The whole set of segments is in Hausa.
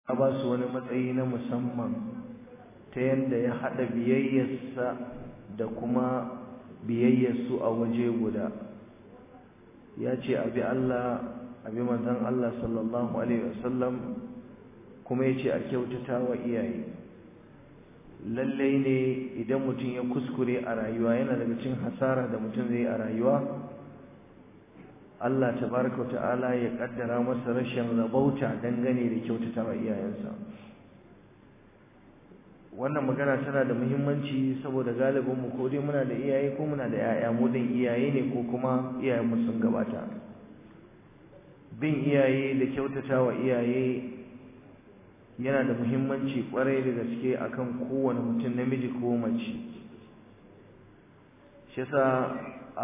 ya ba su wani matsayi na musamman ta yadda ya haɗa biyayyarsa da kuma biyayyarsu a waje guda ya ce abi Allah abi manzon Allah sallallahu alaihi wasallam kuma ya ce a kyautata wa iyaye lallai ne idan mutum ya kuskure a rayuwa yana daga cin hasara da mutum zai a rayuwa Allah tabaraka ta'ala ya kaddara masa rashin rabauta dangane da kyautata wa iyayensa wannan magana tana da muhimmanci saboda galibin mu ko dai muna da iyaye ko muna da yaya mu din iyaye ne ko kuma iyayen mu sun gabata bin iyaye da kyautata wa iyaye yana da muhimmanci kwarai da gaske akan kowane mutum namiji ko mace shi yasa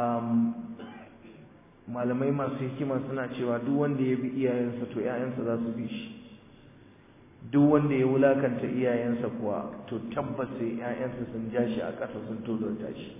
malamai masu hikima suna cewa duk wanda ya bi iyayensa to ƴaƴansa za su bi shi duk wanda ya wulakanta iyayensa kuwa to tabbas sai ƴaƴansa sun ja shi a ƙasa sun tozarta shi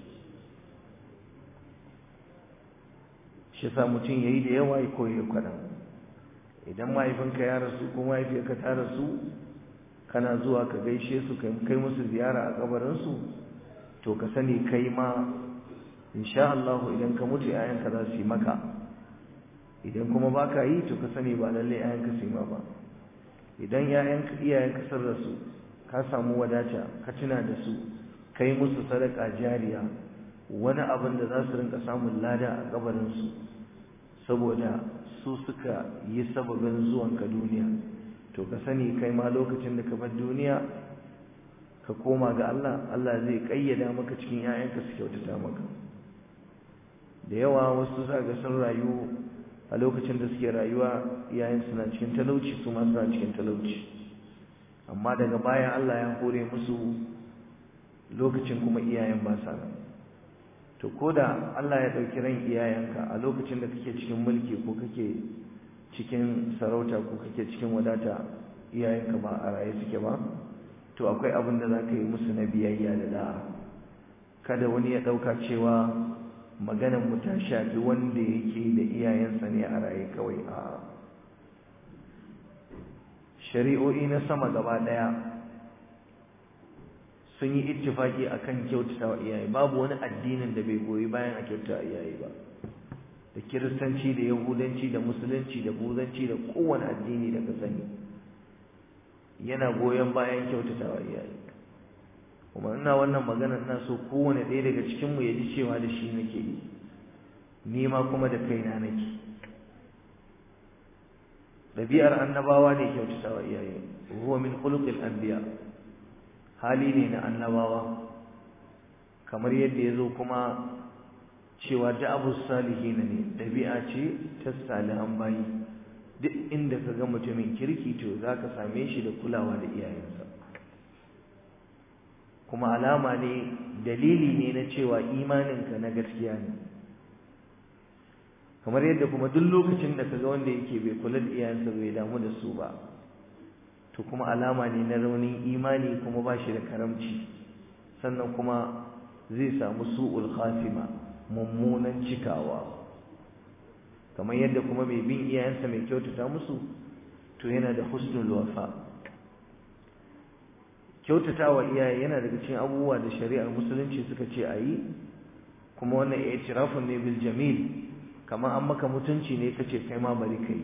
shi yasa mutum yayi da yawa ya koyi kaɗan idan mahaifinka ya rasu ko mahaifiyarka ta rasu kana zuwa ka gaishe su kai musu ziyara a kabarinsu to ka sani kai ma insha Allah idan ka mutu ƴaƴanka za su yi maka idan kuma baka yi to ka sani ba lalle ƴaƴanka su yi ma ba idan ƴaƴanka iyayenka sun rasu ka samu wadata ka tuna da su kai musu sadaka jariya wani abin da za su rinka samun lada a kabarin su saboda su suka yi sababin zuwanka duniya to ka sani kai ma lokacin da ka bar duniya ka koma ga Allah Allah zai kayyada maka cikin ƴaƴanka su kyautata maka da yawa wasu za ga sun rayu a lokacin da suke rayuwa iyayen suna cikin talauci su ma suna cikin talauci amma daga baya Allah ya hore musu lokacin kuma iyayen ba sa nan to koda Allah ya ɗauki ran iyayenka a lokacin da kake cikin mulki ko kake cikin sarauta ko kake cikin wadata iyayenka ba a raye suke ba to akwai abin da za ka yi musu na biyayya da da'a kada wani ya ɗauka cewa maganar mu ta shafi wanda yake da iyayensa ne a raye kawai a shari'o'i na sama gaba daya sun yi ittifaki akan kyautata wa iyaye babu wani addinin da bai goyi bayan a kyautata iyaye ba da kiristanci da yahudanci da musulunci da buzanci da kowane addini da ka sani yana goyon bayan kyautata wa iyaye kuma ina wannan magana ina so kowane ɗaya daga cikin mu ya ji cewa da shi nake yi ni ma kuma da kaina nake ɗabi'ar annabawa ne kyautata wa iyaye huwa min khuluqil anbiya hali ne na annabawa kamar yadda ya zo kuma cewa da'abu salihina ne ɗabi'a ce ta salihan bayi duk inda ka ga mutumin kirki to za ka same shi da kulawa da iyayensa kuma alama ne dalili ne na cewa imaninka na gaskiya ne kamar yadda kuma duk lokacin da kaga wanda yake bai kula da iyayensa bai damu da su ba to kuma alama ne na raunin imani kuma ba shi da karamci sannan kuma zai samu su'ul khatima mummunan cikawa kamar yadda kuma mai bin iyayensa mai kyautata musu to yana da husnul wafa kyautatawa iyaye yana daga cikin abubuwa da shari'ar musulunci suka ce a yi kuma wannan i'tirafun ne bil jamil kamar an maka mutunci ne kace kai ma bari kai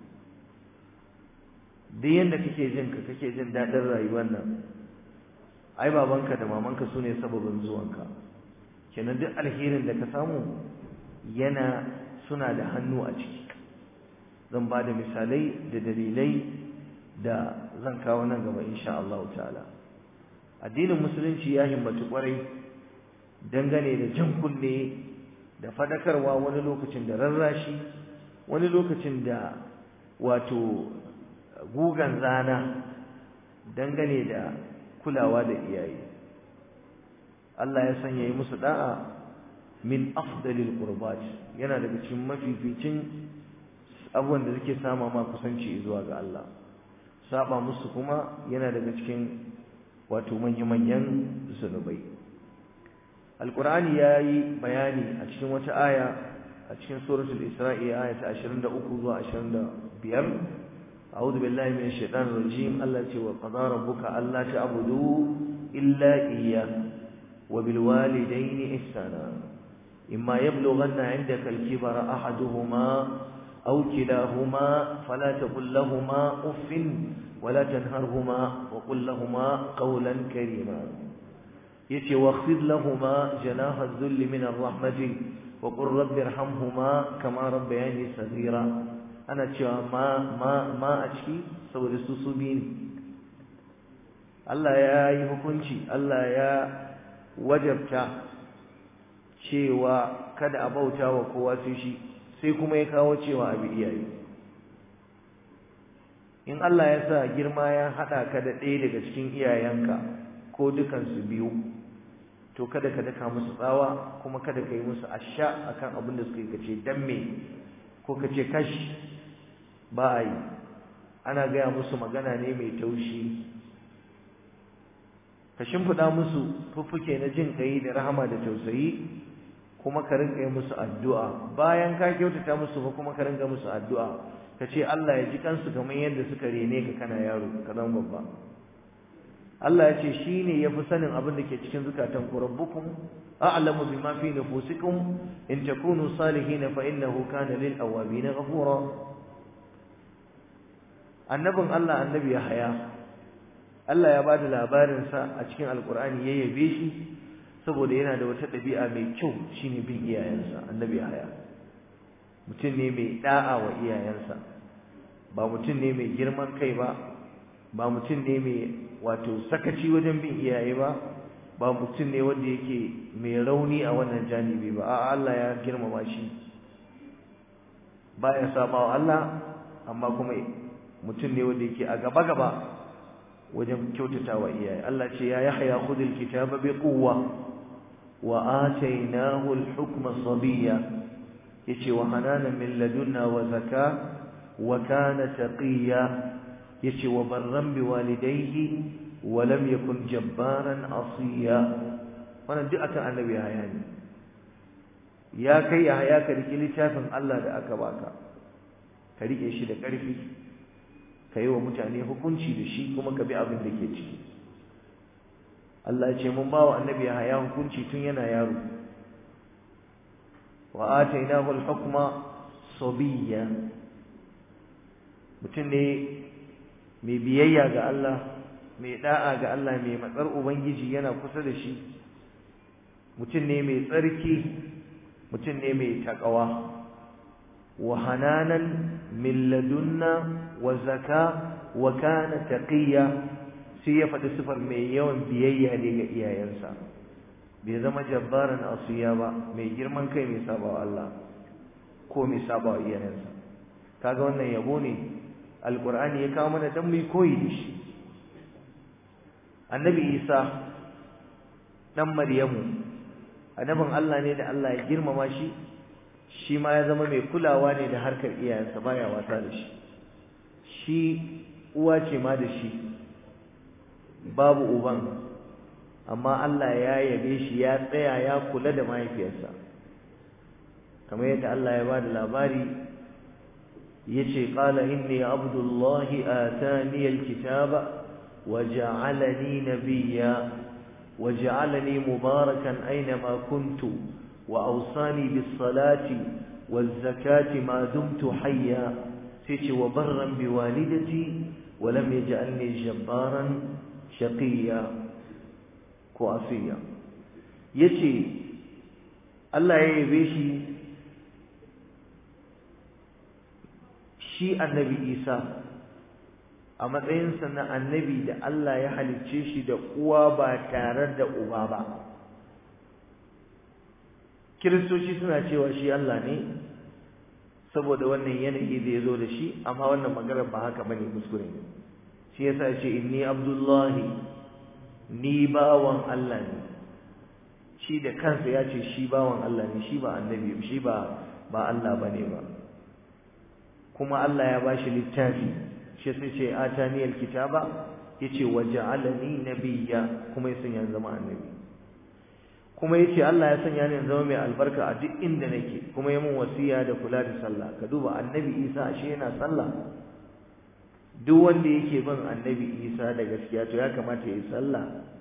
duk yanda kake jin ka kake jin dadin rayuwar nan ai babanka da mamanka sune sababin zuwanka kenan duk alherin da ka samu yana suna da hannu a ciki zan ba da misalai da dalilai da zan kawo nan gaba insha Allah ta'ala addinin musulunci ya himmatu kwarai dangane da jan kunne da fadakarwa wani lokacin da rarrashi wani lokacin da wato gugan zana dangane da kulawa da iyaye Allah ya sanya yi musu da'a min afdalil qurbat yana daga cikin mafificin abubuwan da suke sama ma kusanci zuwa ga Allah saba musu kuma yana daga cikin wato manya-manyan zunubai alkur'ani ya yi bayani a cikin wata aya a cikin suratul isra'i aya ta 23 zuwa 25 a'udhu billahi minash shaitanir rajim Allah ce wa qadara rabbuka alla ta'budu illa iyyahu wa bil walidayni ihsana imma yablughanna 'indaka al-kibara ahaduhuma aw kilahuma fala taqul lahumā uffin ولا تنهرهما وقل لهما قولا كريما يتي واخفض لهما جناح الذل من الرحمة وقل رب ارحمهما كما ربياني صغيرا أنا cewa ma ma ma a ciki saboda su su biyu ne Allah ya yi hukunci Allah ya wajabta cewa kada a bauta wa kowa sai shi sai kuma ya kawo cewa abi iyaye in Allah ya sa girma ya haɗa ka da ɗaya daga cikin iyayenka ko dukansu biyu to kada ka daka musu tsawa kuma kada ka yi musu asha akan abin da suka yi kace dan me ko kace kash ba a yi ana gaya musu magana ne mai taushi ka shimfiɗa musu fuffuke na jin ƙai da rahama da tausayi kuma ka rinka yi musu addu'a bayan ka kyautata musu ba kuma ka rinka musu addu'a ka ce Allah ya ji kansu kamar yadda suka rene ka kana yaro ka zama babba Allah ya ce shi ne ya fi sanin abin da ke cikin zukatan ku rabbukum a'lamu bima fi nufusikum in takunu salihin fa innahu kana lil awabin ghafura annabin Allah annabi Yahaya Allah ya bada labarin sa a cikin alqur'ani ya yabe shi saboda yana da wata dabi'a mai kyau shine bin iyayensa annabi Yahaya mutum ne mai da'a wa iyayensa ba mutum ne mai girman kai ba ba mutum ne mai wato sakaci wajen bin iyaye ba ba mutum ne wanda yake mai rauni a wannan janibi ba a'a Allah ya girmama shi baya saba wa Allah amma kuma mutum ne wanda yake a gaba gaba wajen kyautata wa iyaye Allah ce ya yahya khudhil kitaba bi quwwa wa atainahu al-hukma sabiyya yace wa hananan min ladunna wa zaka wa kana taqiya yace wa barran bi walidayhi wa lam yakun jabbaran asiya wannan duk akan annabi haya ne ya kai ya haya ka riki littafin Allah da aka baka ka rike shi da ƙarfi ka yi wa mutane hukunci da shi kuma ka bi abin da ke ciki Allah ya ce mun ba wa annabi haya hukunci tun yana yaro wa atainahu al-hukma sabiyya mutum ne mai biyayya ga Allah mai da'a ga Allah mai matsar ubangiji yana kusa da shi mutum ne mai tsarki mutum ne mai takawa wa hananan min ladunna wa zaka wa kana taqiya sai ya faɗi sifar mai yawan biyayya ne ga iyayensa bai zama jabbaran asiya ba mai girman kai mai saba wa Allah ko mai saba wa iyayensa kaga wannan yabo ne alqur'ani ya kawo mana dan mu koyi da shi annabi isa dan maryamu annabin Allah ne da Allah ya girmama shi shi ma ya zama mai kulawa ne da harkar iyayensa baya wasa da shi shi uwa ce ma da shi babu uban amma Allah ya yabe shi ya tsaya ya kula da mahaifiyarsa kamar yadda Allah ya bada labari yace qala inni abdullahi atani alkitaba waja'alani nabiyya waja'alani mubarakan aynama kuntu وأوصاني بالصلاة والزكاة ما دمت حيا سيتي وبرا بوالدتي ولم يجعلني جبارا شقيا كوافيا يتي الله يبيشي shi annabi Isa a matsayinsa na annabi da Allah ya halicce shi da uwa ba tare da uba ba kiristoci suna cewa shi Allah ne saboda wannan yanayi da ya zo da shi amma wannan maganar ba haka bane kuskure ne shi yasa ya ce inni abdullahi ni bawan Allah ne shi da kansa ya ce shi bawan Allah ne shi ba annabi shi ba ba Allah bane ba kuma Allah ya bashi littafi shi sai ce atani alkitaba yace waja'alani nabiyya kuma ya sanya zama annabi kuma yace Allah ya sanya ni zama mai albarka a duk inda nake kuma ya mun wasiya da kula da sallah ka duba annabi Isa ashe yana sallah duk wanda yake bin annabi isa da gaskiya to ya kamata ya yi sallah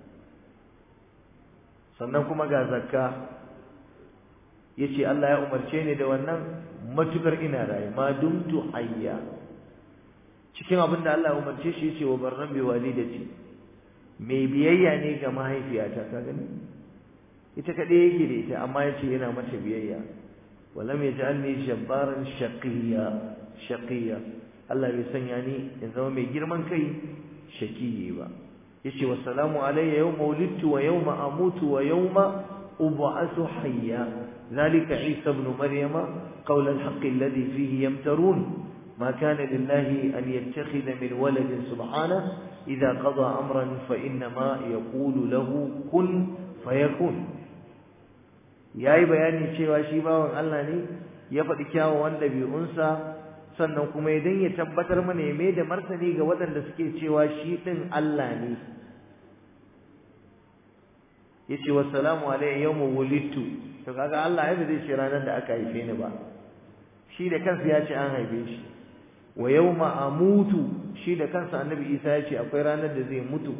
sannan kuma ga zakka ya ce Allah ya umarce ni da wannan matukar ina raye ma dumtu hayya cikin abin da Allah ya umarce shi ya ce wa barran bi walidati mai biyayya ne ga mahaifiyata ka gani ita kaɗai yake da ita amma ya ce yana mata biyayya walam yaj'alni jabbaran shaqiyya shaqiyya Allah bai sanya ni in zama mai girman kai shakiyi ba yace wa salamu alayya yawma wulidtu wa yawma amutu wa yawma ub'athu hayya zalika isa ibn maryama qawl al-haqq alladhi fihi yamtarun ما كان لله أن يتخذ من ولد سبحانه إذا قضى أمرا فإنما يقول له كن فيكون yayi bayani cewa shi bawan Allah ne ya faɗi kyawawan ɗabi'unsa sannan kuma idan ya tabbatar mana ya mai da martani ga waɗanda suke cewa shi ɗin Allah ne ya ce wassalamu alayhi yawma wulidtu to kaga Allah ya zai ce ranar da aka haife ni ba shi da kansa ya ce an haife shi wa yawma amutu shi da kansa annabi Isa ya ce akwai ranar da zai mutu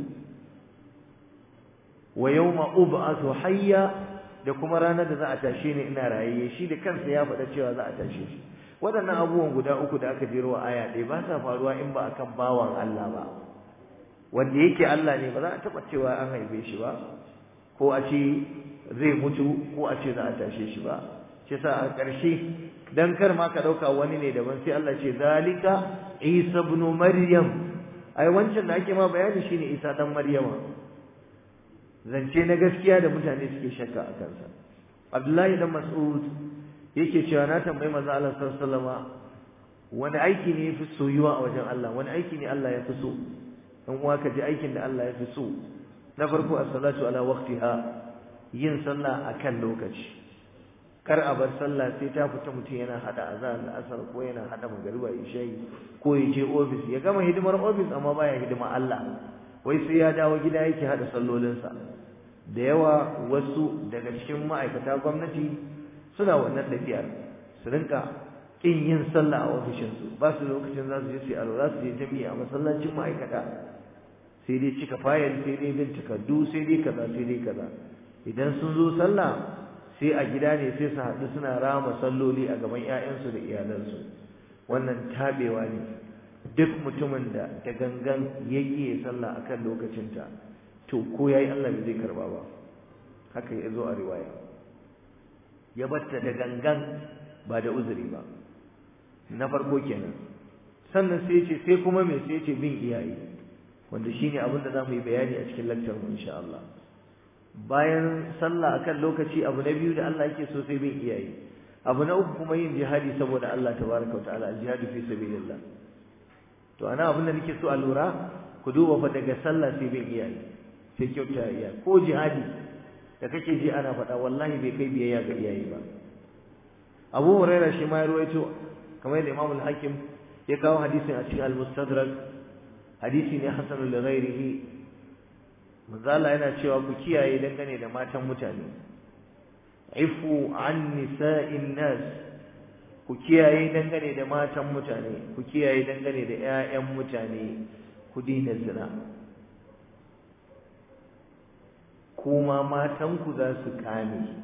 wa yawma ub'athu hayya da kuma ranar da za a tashe ni ina raye shi da kansa ya faɗa cewa za a tashe shi waɗannan abubuwan guda uku da aka jero a aya ɗaya ba sa faruwa in ba akan bawan Allah ba wanda yake Allah ne ba za a taɓa cewa an haife shi ba ko a ce zai mutu ko a ce za a tashe shi ba shi sa a ƙarshe dan kar ma ka ɗauka wani ne daban sai Allah ce zalika Isa ibn Maryam ai wancan da ake ma bayani shine Isa dan Maryama zance na gaskiya da mutane suke shakka a kansa Abdullahi dan Mas'ud yake cewa na tambayi manzo Allah sallallahu alaihi wasallama wani aiki ne yafi soyuwa a wajen Allah wani aiki ne Allah ya fi so dan uwa ka ji aikin da Allah ya fi so na farko as-salatu ala waqtiha yin sallah akan lokaci kar a bar sallah sai ta fita mutum yana hada azan da asar ko yana hada magariba isha'i ko ya je office ya gama hidimar office amma baya hidima Allah wai sai ya dawo gida yake hada sallolinsa da yawa wasu daga cikin ma'aikata gwamnati suna wannan tafiyar su rinka kin yin sallah a ofishinsu ba su lokacin za su je su yi alwala su je jami'a a masallacin ma'aikata sai dai cika fayil sai dai bin takardu sai dai kaza sai dai kaza idan sun zo sallah sai a gida ne sai su haɗu suna rama salloli a gaban 'ya'yansu da iyalansu wannan tabewa ne duk mutumin da da gangan ya ƙi sallah akan lokacinta to ko yayi Allah bai zai karba ba haka ya zo a riwaya ya batta da gangan ba da uzuri ba na farko kenan sannan sai ce sai kuma me sai ce bin iyaye wanda shine abin da zamu yi bayani a cikin lecture mu insha Allah bayan sallah akan lokaci abu na biyu da Allah yake so sai bin iyaye abu na uku kuma yin jihadi saboda Allah tabaraka wataala jihadi fi sabilillah to ana abin da nake so a lura ku duba fa daga sallah sai bin iyaye sai kyauta iyaye ko jihadi da kake ji ana faɗa wallahi bai kai biyayya ga iyaye ba Abu Hurairah shi ma ya ruwaito kamar yadda Imam al-Hakim ya kawo hadisin a cikin al-Mustadrak hadisi ne hasan li ghairihi manzo Allah yana cewa ku kiyaye dangane da matan mutane ifu an nisa'in nas ku kiyaye dangane da matan mutane ku kiyaye dangane da ƴaƴan mutane ku dina zina kuma matanku za su kame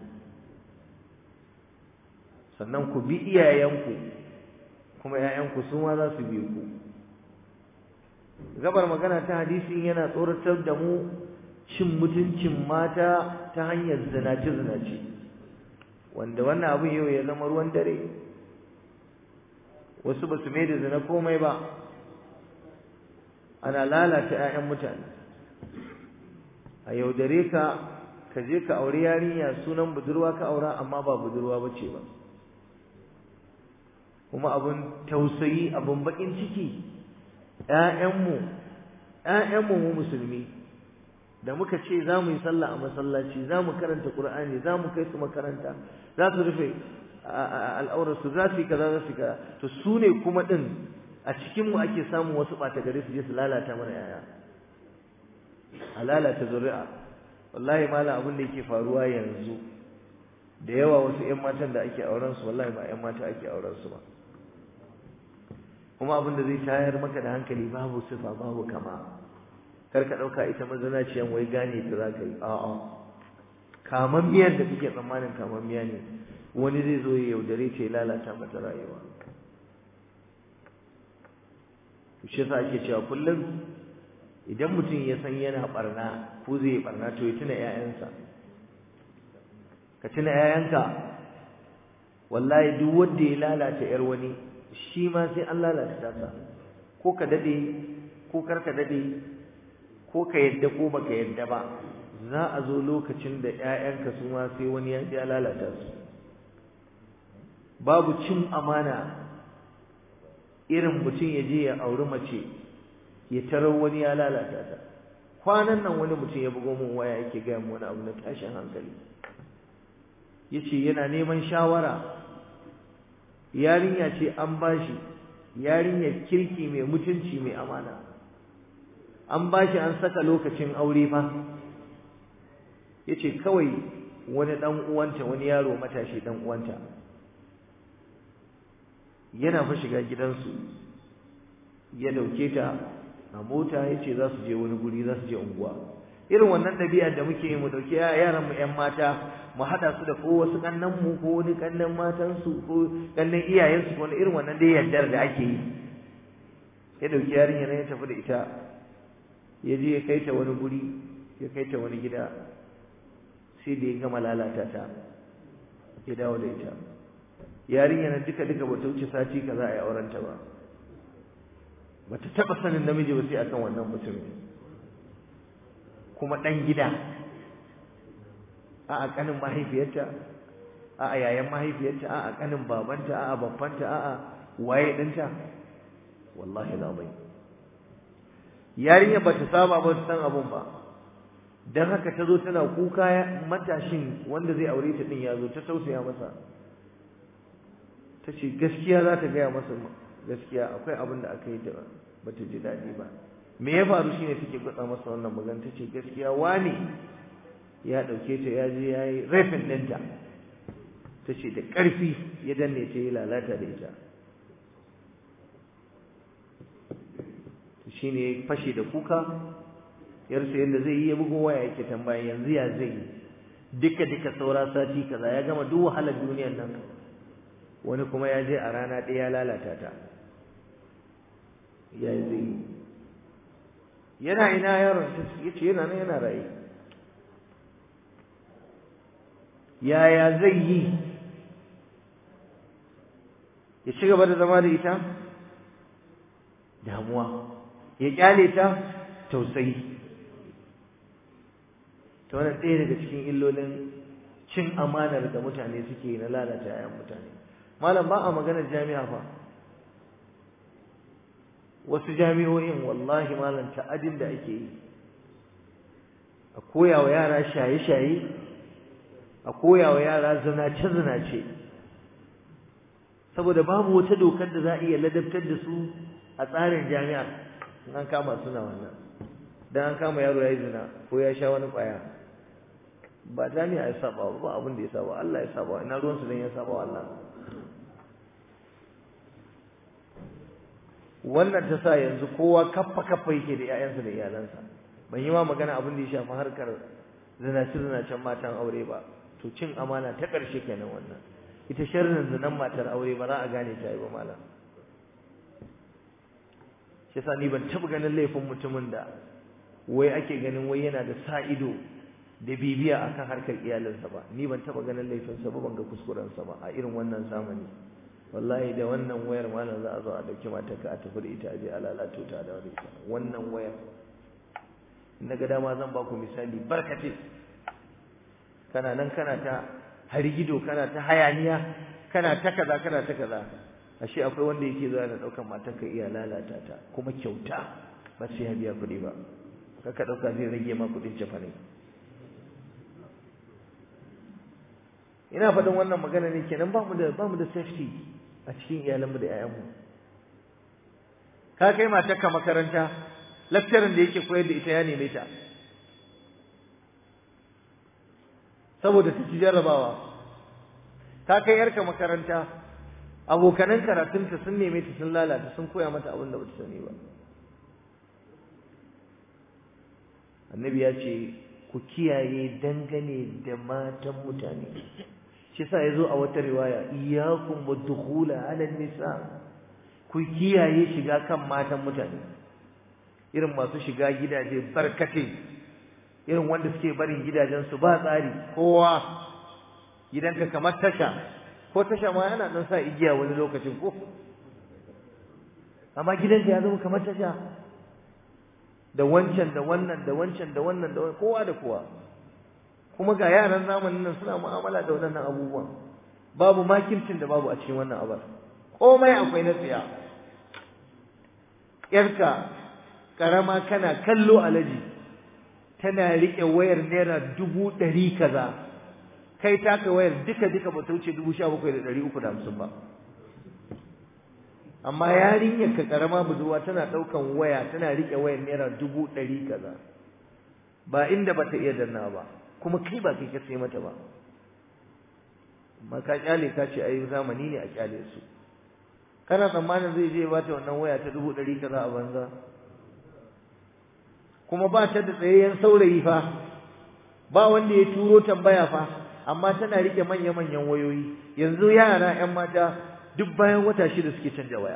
sannan ku bi iyayenku kuma ƴaƴanku su ma za su bi ku gabar magana ta hadisin yana tsoratar da mu cin mutuncin mata ta hanyar zinace-zinace wanda wannan abin yau ya zama ruwan dare wasu ba su mai da zina komai ba ana lalata 'ya'yan mutane a yaudare ka ka je ka auri yarinya sunan budurwa ka aura amma ba budurwa ba ce ba kuma abin tausayi abin bakin ciki ‘ya'yanmu ‘ya'yanmu mu musulmi da muka ce za mu yi sallah a masallaci za mu karanta ƙur'ani za mu kai su makaranta za su rufe al'aurarsu za su yi kaza za su yi kaza to su ne kuma ɗin a cikinmu ake samun wasu ɓata gari su je su lalata mana ‘ya'ya a lalata zuri'a wallahi malam abin da yake faruwa yanzu da yawa wasu ‘yan matan da ake auren su wallahi ba ‘yan mata ake auren su ba kuma abin da zai tayar maka da hankali babu sifa babu kama kar ka ɗauka ita mazanaciyan wai gane ta za ka yi a'a kaman miyar da kake tsammanin kaman miya ne wani zai zo ya yaudare ta ya lalata mata rayuwa shi yasa ake cewa kullum idan mutum ya san yana barna ko zai barna to ya tuna ƴaƴansa ka tuna ƴaƴanka wallahi duk wanda ya lalata ƴar wani shi ma sai an lalata tasa ko ka dade ko kar ka dade ko ka yadda ko baka yadda ba za a zo lokacin da ƴaƴanka su ma sai wani ya lalata su babu cin amana irin mutum ya je ya auri mace ya tarar wani ya lalata ta kwanan nan wani mutum ya bugo min waya yake gaya min wani abu na tashin hankali yace yana neman shawara yarinya ce an bashi yarinyar kirki mai mutunci mai amana an bashi an saka lokacin aure fa yace kawai wani dan uwanta wani yaro matashi dan uwanta yana fa shiga gidansu ya dauke ta a mota yace za su je wani guri za su je unguwa irin wannan dabi'a da muke yi mu dauki yaran mu ƴan mata mu hada su da ko wasu kannan mu ko wani kannan matan su ko kannan iyayen su ko irin wannan dai yardar da ake yi ya dauki yarinya ne ya tafi da ita ya je ya kai ta wani guri ya kai ta wani gida sai da ya gama lalata ta ya dawo da ita yarinya na duka duka bata wuce sati kaza a yi auren ta ba bata taba sanin namiji ba sai akan wannan mutumin kuma dan gida a a kanin mahaifiyarta a a yayan mahaifiyarta a a kanin babanta a a babbanta a a waye dinta wallahi labai yarinya bata saba ba ta san abun ba dan haka ta zo tana kuka matashin wanda zai aure ta din ya zo ta tausaya masa ta ce gaskiya za ta gaya masa gaskiya akwai abin da aka yi da ba ta ji daɗi ba me ya faru shine take gutsa masa wannan magana ta ce gaskiya wani ya ɗauke ta ya je ya yi rafin ɗinta ta ce da ƙarfi ya danne ta yi lalata da ita shi ne fashe da kuka yarsa yadda zai yi ya bugo waya yake tambaya yanzu ya zai yi duka duka saura sati kaza ya gama duk wahalar duniyar nan wani kuma ya je a rana ɗaya ya lalata ta ya yi zai yi yana ina yaron ya ce yana nan yana raye yaya zai yi ya ci gaba da zama da ita damuwa ya kyale ta tausayi ta wani ɗaya daga cikin illolin cin amanar da mutane suke na lalata 'ya'yan mutane malam ba a maganar jami'a fa wasu jami'o'in wallahi malam ta'adin da ake yi a koya wa yara shaye-shaye a koya wa yara zinace-zinace saboda babu wata dokar da za a iya ladabtar da su a tsarin jami'a in an kama suna wannan dan an kama yaro yayi zina ko ya sha wani kwaya ba jami'a ya saba ba abin da ya saba Allah ya saba ina ruwan su dan ya saba Allah wannan ta sa yanzu kowa kaffa kaffa yake da ƴaƴansa da iyalansa ban yi ma magana abin da ya shafi harkar zinace zinacen matan aure ba to cin amana ta ƙarshe kenan wannan ita sharrin zinan matar aure ba za a gane ta yi ba malam shi yasa ni ban taɓa ganin laifin mutumin da wai ake ganin wai yana da sa ido da bibiya akan harkar iyalinsa ba ni ban taɓa ganin laifinsa ba ban ga kuskurensa ba a irin wannan zamani wallahi da wannan wayar malam za a zo a dauki matarka a tafi da ita a je a lalato ta da wani wannan wayar na ga dama zan ba ku misali barkate kana nan kana ta harigido kana ta hayaniya kana ta kaza kana ta kaza ashe akwai wanda yake zuwa da daukan matarka iya lalata ta kuma kyauta ba sai ya biya kuɗi ba kaka dauka zai rage ma kuɗin cefane ina faɗin wannan magana ne kenan ba mu da ba mu da safety a cikin iyalanmu da 'ya'yanmu ka kai matarka makaranta lecturer da yake koyar da ita ya neme ta saboda ta ci jarrabawa ka kai yarka makaranta abokanan karatunta sun neme ta sun lalata sun koya mata abin da bata sani ba annabi ya ce ku kiyaye dangane da matan mutane shi sa yazo a wata riwaya iyyakum wadkhula ala nisa ku kiyaye shiga kan matan mutane irin masu shiga gidaje barkate irin wanda suke barin gidajen su ba tsari kowa gidanka kamar tasha ko tasha ma yana dan sa igiya wani lokacin ko amma gidanka ya zama kamar tasha da wancan da wannan da wancan da wannan da kowa da kowa kuma ga yaran zamanin nan suna mu'amala da wannan abubuwan babu makircin da babu a cikin wannan abar komai akwai na tsiya yarka karama kana kallo alaji tana rike wayar naira dubu ɗari kaza kai taka wayar duka duka ba ta wuce dubu sha bakwai da ɗari uku da hamsin ba amma yarinyar ka karama budurwa tana ɗaukan waya tana rike wayar naira dubu ɗari kaza ba inda bata iya danna ba kuma kai ba kai ka sai mata ba amma ka kyale ka ce ai zamani ne a kyale su kana tsammanin zai je bata wannan waya ta dubu ɗari kaza a banza kuma ba ta da tsayayyen saurayi fa ba wanda ya turo tambaya fa amma tana rike manya-manyan wayoyi yanzu yara 'yan mata duk bayan wata shida suke canja waya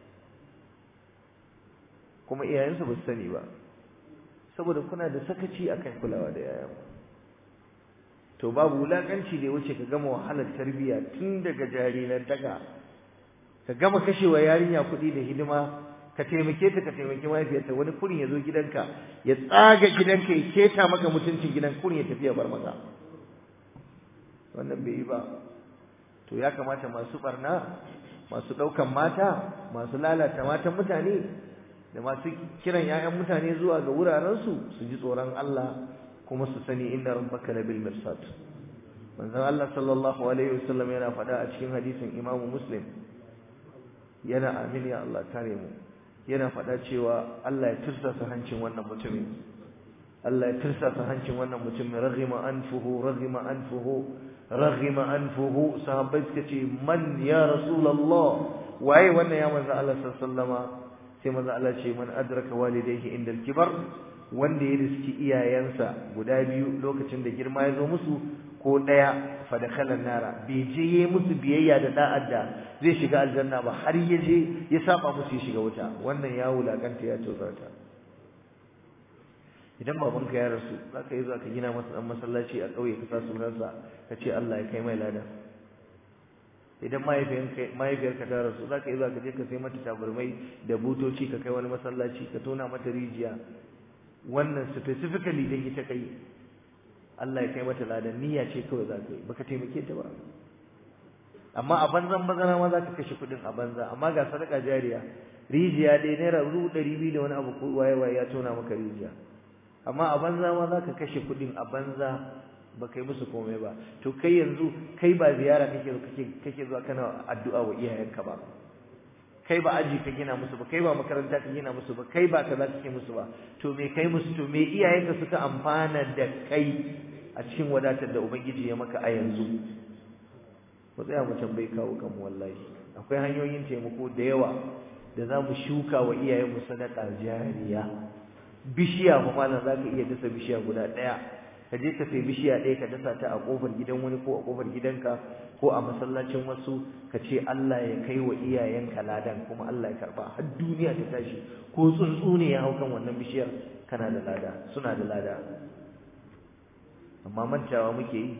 kuma iyayensu ba su sani ba saboda kuna da sakaci akan kulawa da yayan to babu wulakanci da ya wuce ka gama wahalar tarbiyya tun daga jariran daga ka gama kashewa yarinya kuɗi da hidima ka taimake ta ka taimaki mahaifiyarta wani kurin ya zo gidanka ya tsaga gidanka ya keta maka mutuncin gidan kurin ya tafi ya bar maka wannan bai yi ba to ya kamata masu barna masu ɗaukan mata masu lalata matan mutane da masu kiran 'ya'yan mutane zuwa ga wurarensu su ji tsoron Allah kuma su sani inna rabbaka labil mirsad manzon Allah sallallahu alaihi wasallam yana faɗa a cikin hadisin Imam Muslim yana amin ya Allah kare mu yana faɗa cewa Allah ya tursasa hancin wannan mutumin Allah ya tursasa hancin wannan mutumin raghima anfuhu raghima anfuhu raghima anfuhu sahabbai suka ce man ya rasulullah waye wannan ya manzo Allah sallallahu sai manzo Allah ce man adraka walidayhi inda al-kibar wanda ya riski iyayensa guda biyu lokacin da girma ya zo musu ko daya fa dakhala nara bai je yi musu biyayya da da'ar da zai shiga aljanna ba har ya je ya saba musu ya shiga wuta wannan ya wulakanta ya tozarta idan babanka ya rasu zaka yi zuwa ka gina masa dan masallaci a kauye ka sa sunansa ka ce Allah ya kai mai lada idan mahaifiyarka ta rasu zaka yi zuwa ka je ka sai mata tabarmai da butoci ka kai wani masallaci ka tona mata rijiya wannan specifically dan ita kai Allah ya kai mata ladan niyya ce kawai za ka yi baka taimake ta ba amma a banzan bazana ma za ka kashe kuɗin a banza amma ga sadaka jariya rijiya dai naira dubu ɗari biyu da wani abu ko waye waye ya tona maka rijiya amma a banza ma za ka kashe kuɗin a banza ba kai musu komai ba to kai yanzu kai ba ziyara kake kake kake zuwa kana addu'a wa iyayenka ba kai ba aji ka gina musu ba kai ba makaranta ka gina musu ba kai ba kaza kake musu ba to me kai musu to me iyayenka suka amfana da kai a cikin wadatar da ubangiji ya maka a yanzu mu tsaya mu tambayi kawo kanmu wallahi akwai hanyoyin taimako da yawa da za mu shuka wa iyayenmu sadaka jariya bishiya fa malam za ka iya dasa bishiya guda ɗaya ka je ka sai bishiya ɗaya ka dasa ta a ƙofar gidan wani ko a ƙofar gidanka ko a masallacin wasu ka ce Allah ya kai wa iyayenka ladan kuma Allah ya karba har duniya ta tashi ko tsuntsu ne ya hau kan wannan bishiyar kana da lada suna da lada amma mantawa muke yi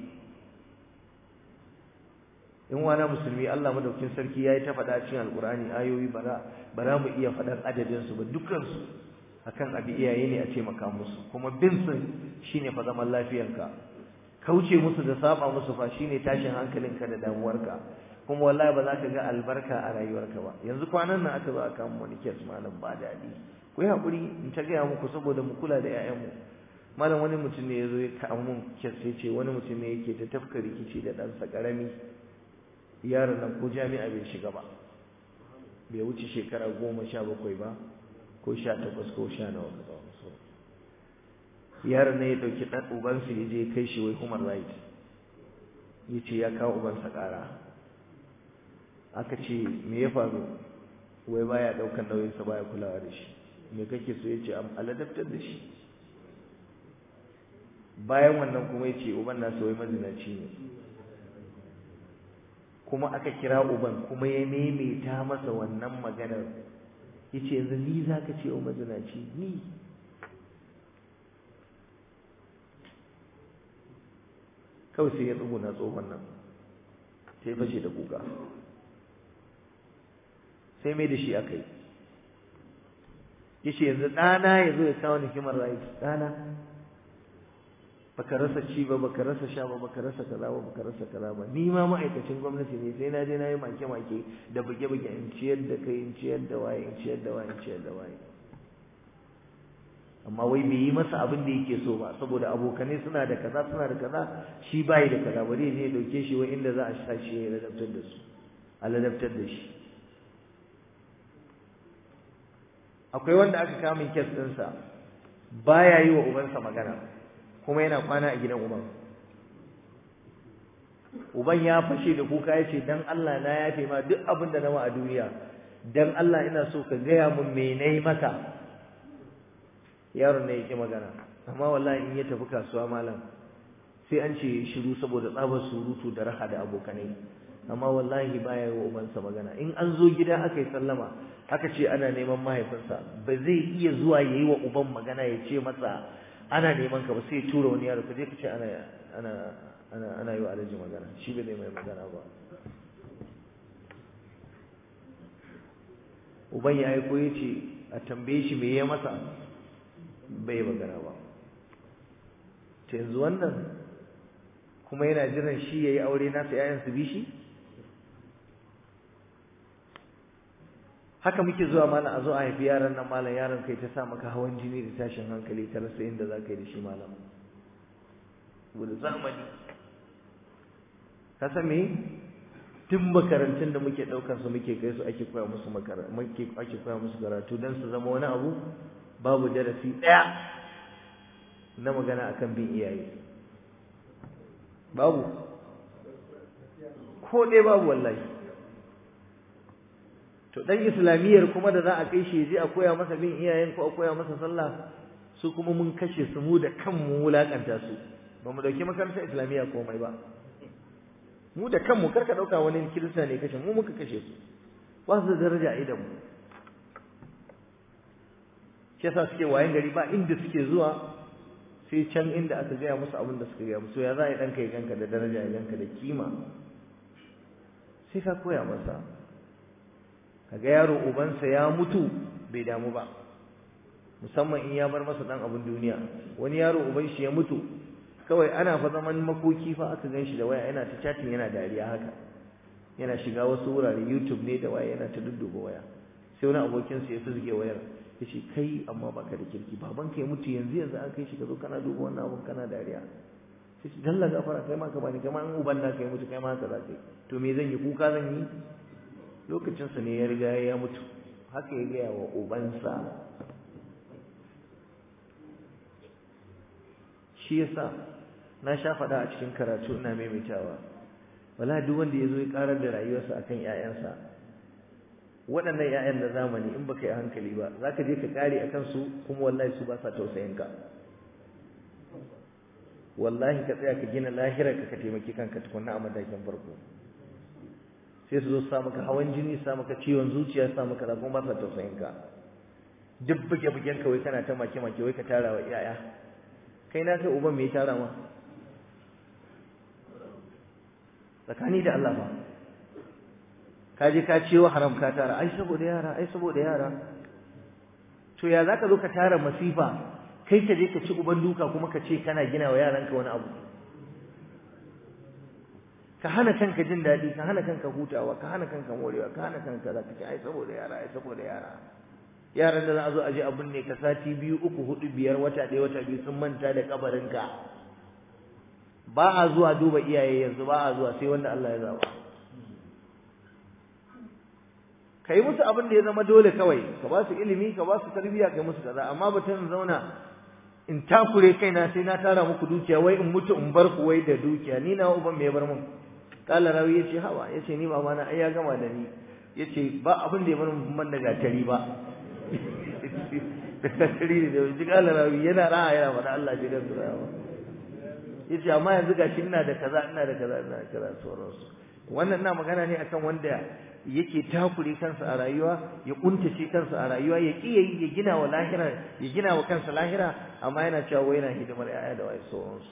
in wana musulmi Allah madaukin sarki yayi ta faɗa cikin alkur'ani ayoyi bara bara mu iya faɗan adadin su ba dukkan su akan abi iyaye ne a taimaka musu kuma bin sun shine fa zaman lafiyanka kauce musu da saba musu fa shine tashin hankalinka da damuwarka kuma wallahi ba za ka ga albarka a rayuwarka ba yanzu kwanan nan aka zo aka mu wani kes malam ba daɗi ku yi haƙuri in ta gaya muku saboda mu kula da 'ya'yanmu malam wani mutum ne ya zo ya kawo mun kes ya ce wani mutum ne yake ta tafka rikici da ɗansa ƙarami yaron nan ko jami'a bai shiga ba bai wuce shekara goma sha bakwai ba ko sha takwas ko sha nawa ka ba so yaron nan ya ɗauki ɗan ubansa ya je kai shi wai human right ya ce ya kawo ubansa ƙara aka ce me ya faru wai baya daukan nauyinsa baya kulawa da shi me kake so yace am aladaftar da shi bayan wannan kuma yace uban nasa wai mazinaci ne kuma aka kira uban kuma ya maimaita masa wannan maganar yace yanzu ni zaka ce wa mazinaci ni kawai sai ya tsuguna tsohon nan sai fashe da kuka sai mai da shi aka yi yace yanzu ɗana ya zo ya kawo ni human rights ɗana baka rasa ci ba baka rasa sha ba baka rasa kaza ba baka rasa kaza ba ni ma ma'aikacin gwamnati ne sai na je na yi make make da buge buge in ciyar da kai in ciyar da waye in ciyar da waye in ciyar da waye amma wai bai yi masa abin da yake so ba saboda abokanai suna da kaza suna da kaza shi bai da kaza bari ne ya dauke shi wai inda za a sa shi ya ladabtar da su a ladabtar da shi akwai wanda aka kamun kes ɗinsa baya yi wa ubansa magana kuma yana kwana a gidan uban uban ya fashe da kuka ya ce dan Allah na yafe ma duk abin da nawa a duniya dan Allah ina so ka gaya mun me nayi maka yaron ne yake magana amma wallahi in ya tafi kasuwa malam sai an ce shiru saboda tsabar surutu da raha da abokanai amma wallahi baya yi wa ubansa magana in an zo gida aka yi sallama aka ce ana neman mahaifinsa ba zai iya zuwa ya yi wa uban magana ya ce masa ana neman ka ba sai ya tura wani yaro ka je ka ce ana ana ana ana yi wa alhaji magana shi ba zai mai magana ba uban ya aiko ya ce a tambaye shi me ya masa bai magana ba ta yanzu wannan kuma yana jiran shi ya yi aure nasa 'ya'yan su bi shi haka muke zuwa malam a zo a haifi yaran nan malam yaron kai ta sa maka hawan jini da tashin hankali ta rasa inda za ka yi da shi malam saboda zamani ka san me tun makarantun da muke ɗaukar su muke kai su ake koya musu muke ake koya musu karatu don su zama wani abu babu darasi ɗaya na magana akan bin iyaye babu ko ɗaya babu wallahi to dan islamiyyar kuma da za a kai shi je a koya masa bin iyayen ko a koya masa sallah su kuma mun kashe su mu da kanmu wulakanta su ba mu dauki makarantar islamiyya komai ba mu da kanmu karka dauka wani kirista ne kashe mu muka kashe su ba su da daraja a idan mu shi yasa suke wayan gari ba inda suke zuwa sai can inda aka gaya musu abin da suka gaya musu ya za a yi ɗanka ya ganka da daraja ya ganka da kima sai ka koya masa kaga yaro ubansa ya mutu bai damu ba musamman in ya bar masa dan abin duniya wani yaro uban shi ya mutu kawai ana fa zaman makoki fa aka gan shi da waya yana ta chatting yana dariya haka yana shiga wasu wurare YouTube ne da waya yana ta dudduba waya sai wani abokin sa ya fizge wayar yace kai amma baka da kirki baban ka ya mutu yanzu yanzu an kai shi ka zo kana duba wannan abun kana dariya sai shi dalla gafara kai ma ka bani kai ma an uban da kai mutu kai ma haka za kai to me zan yi kuka zan yi lokacinsa ne ya riga ya mutu haka ya gaya wa ubansa shi yasa na sha faɗa a cikin karatu ina maimaitawa wala duk wanda ya zo ya ƙarar da rayuwarsa akan ƴaƴansa waɗannan ƴaƴan na zamani in baka yi hankali ba za ka je ka ƙare a kansu kuma wallahi su ba sa tausayin ka wallahi ka tsaya ka gina lahirar ka ka taimaki kanka tukunna a matakin farko sai su zo su sa maka hawan jini sa maka ciwon zuciya sa maka da kuma ba sa tausayin ka duk buge bugen ka wai kana ta make make wai ka tara wa iyaya kai na kai uban me ya tara ma tsakani da Allah ba ka je ka ciwo haram ka tara ai saboda yara ai saboda yara to ya zaka zo ka tara masifa kai ka je ka ci uban duka kuma ka ce kana gina wa yaranka wani abu ka hana kanka jin daɗi ka hana kanka hutawa ka hana kanka morewa ka hana kanka za ka ce ai saboda yara ai saboda yara yaran da za a zo a je abin ne ka sati biyu uku hudu biyar wata ɗaya wata biyu sun manta da kabarinka ba a zuwa duba iyaye yanzu ba a zuwa sai wanda Allah ya zaba ka yi musu abin da ya zama dole kawai ka ba su ilimi ka ba su tarbiyya ka yi musu kaza amma batun zauna in takure kaina sai na tara muku dukiya wai in mutu in bar ku wai da dukiya ni na uban me ya bar mun kala rawi yace hawa yace ni mama na ai ya gama da ni yace ba abin da ya bar man da gatari ba gatari da ji kala rawi yana ra'a yana faɗa Allah ji gansu rawa yace amma yanzu gashi ina da kaza ina da kaza ina da kaza sauransu wannan ina magana ne akan wanda yake takure kansa a rayuwa ya kuntace kansa a rayuwa ya ki yayi ya gina wa lahira ya gina wa kansa lahira amma yana cewa wai yana hidimar yaya da wai sauransu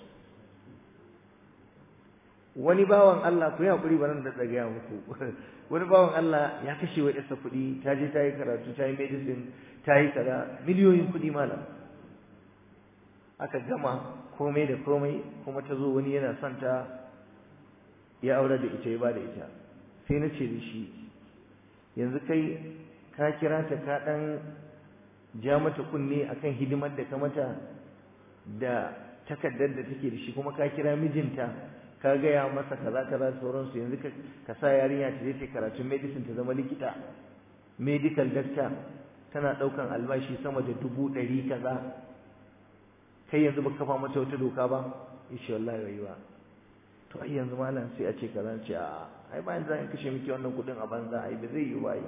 wani bawan Allah ku yi hakuri baran da tsagaya muku wani bawan Allah ya kashe wa yarsa kuɗi ta je ta yi karatu ta yi medicine ta yi kaza miliyoyin kuɗi malam aka gama komai da komai kuma ta zo wani yana son ta ya aure da ita ya ba da ita sai na ce da shi yanzu kai ka kira ta ka ɗan ja mata kunne akan hidimar da ka mata da takardar da take da shi kuma ka kira mijinta ka gaya masa kaza kaza sauransu yanzu ka sa yarinya ta je ta karatun medicine ta zama likita medical doctor tana ɗaukan albashi sama da dubu ɗari kaza kai yanzu baka kafa mata wata doka ba insha Allah yayi ba to ai yanzu malam sai a ce kaza ce a ai bayan zan kashe miki wannan kudin a banza ai ba zai yi ba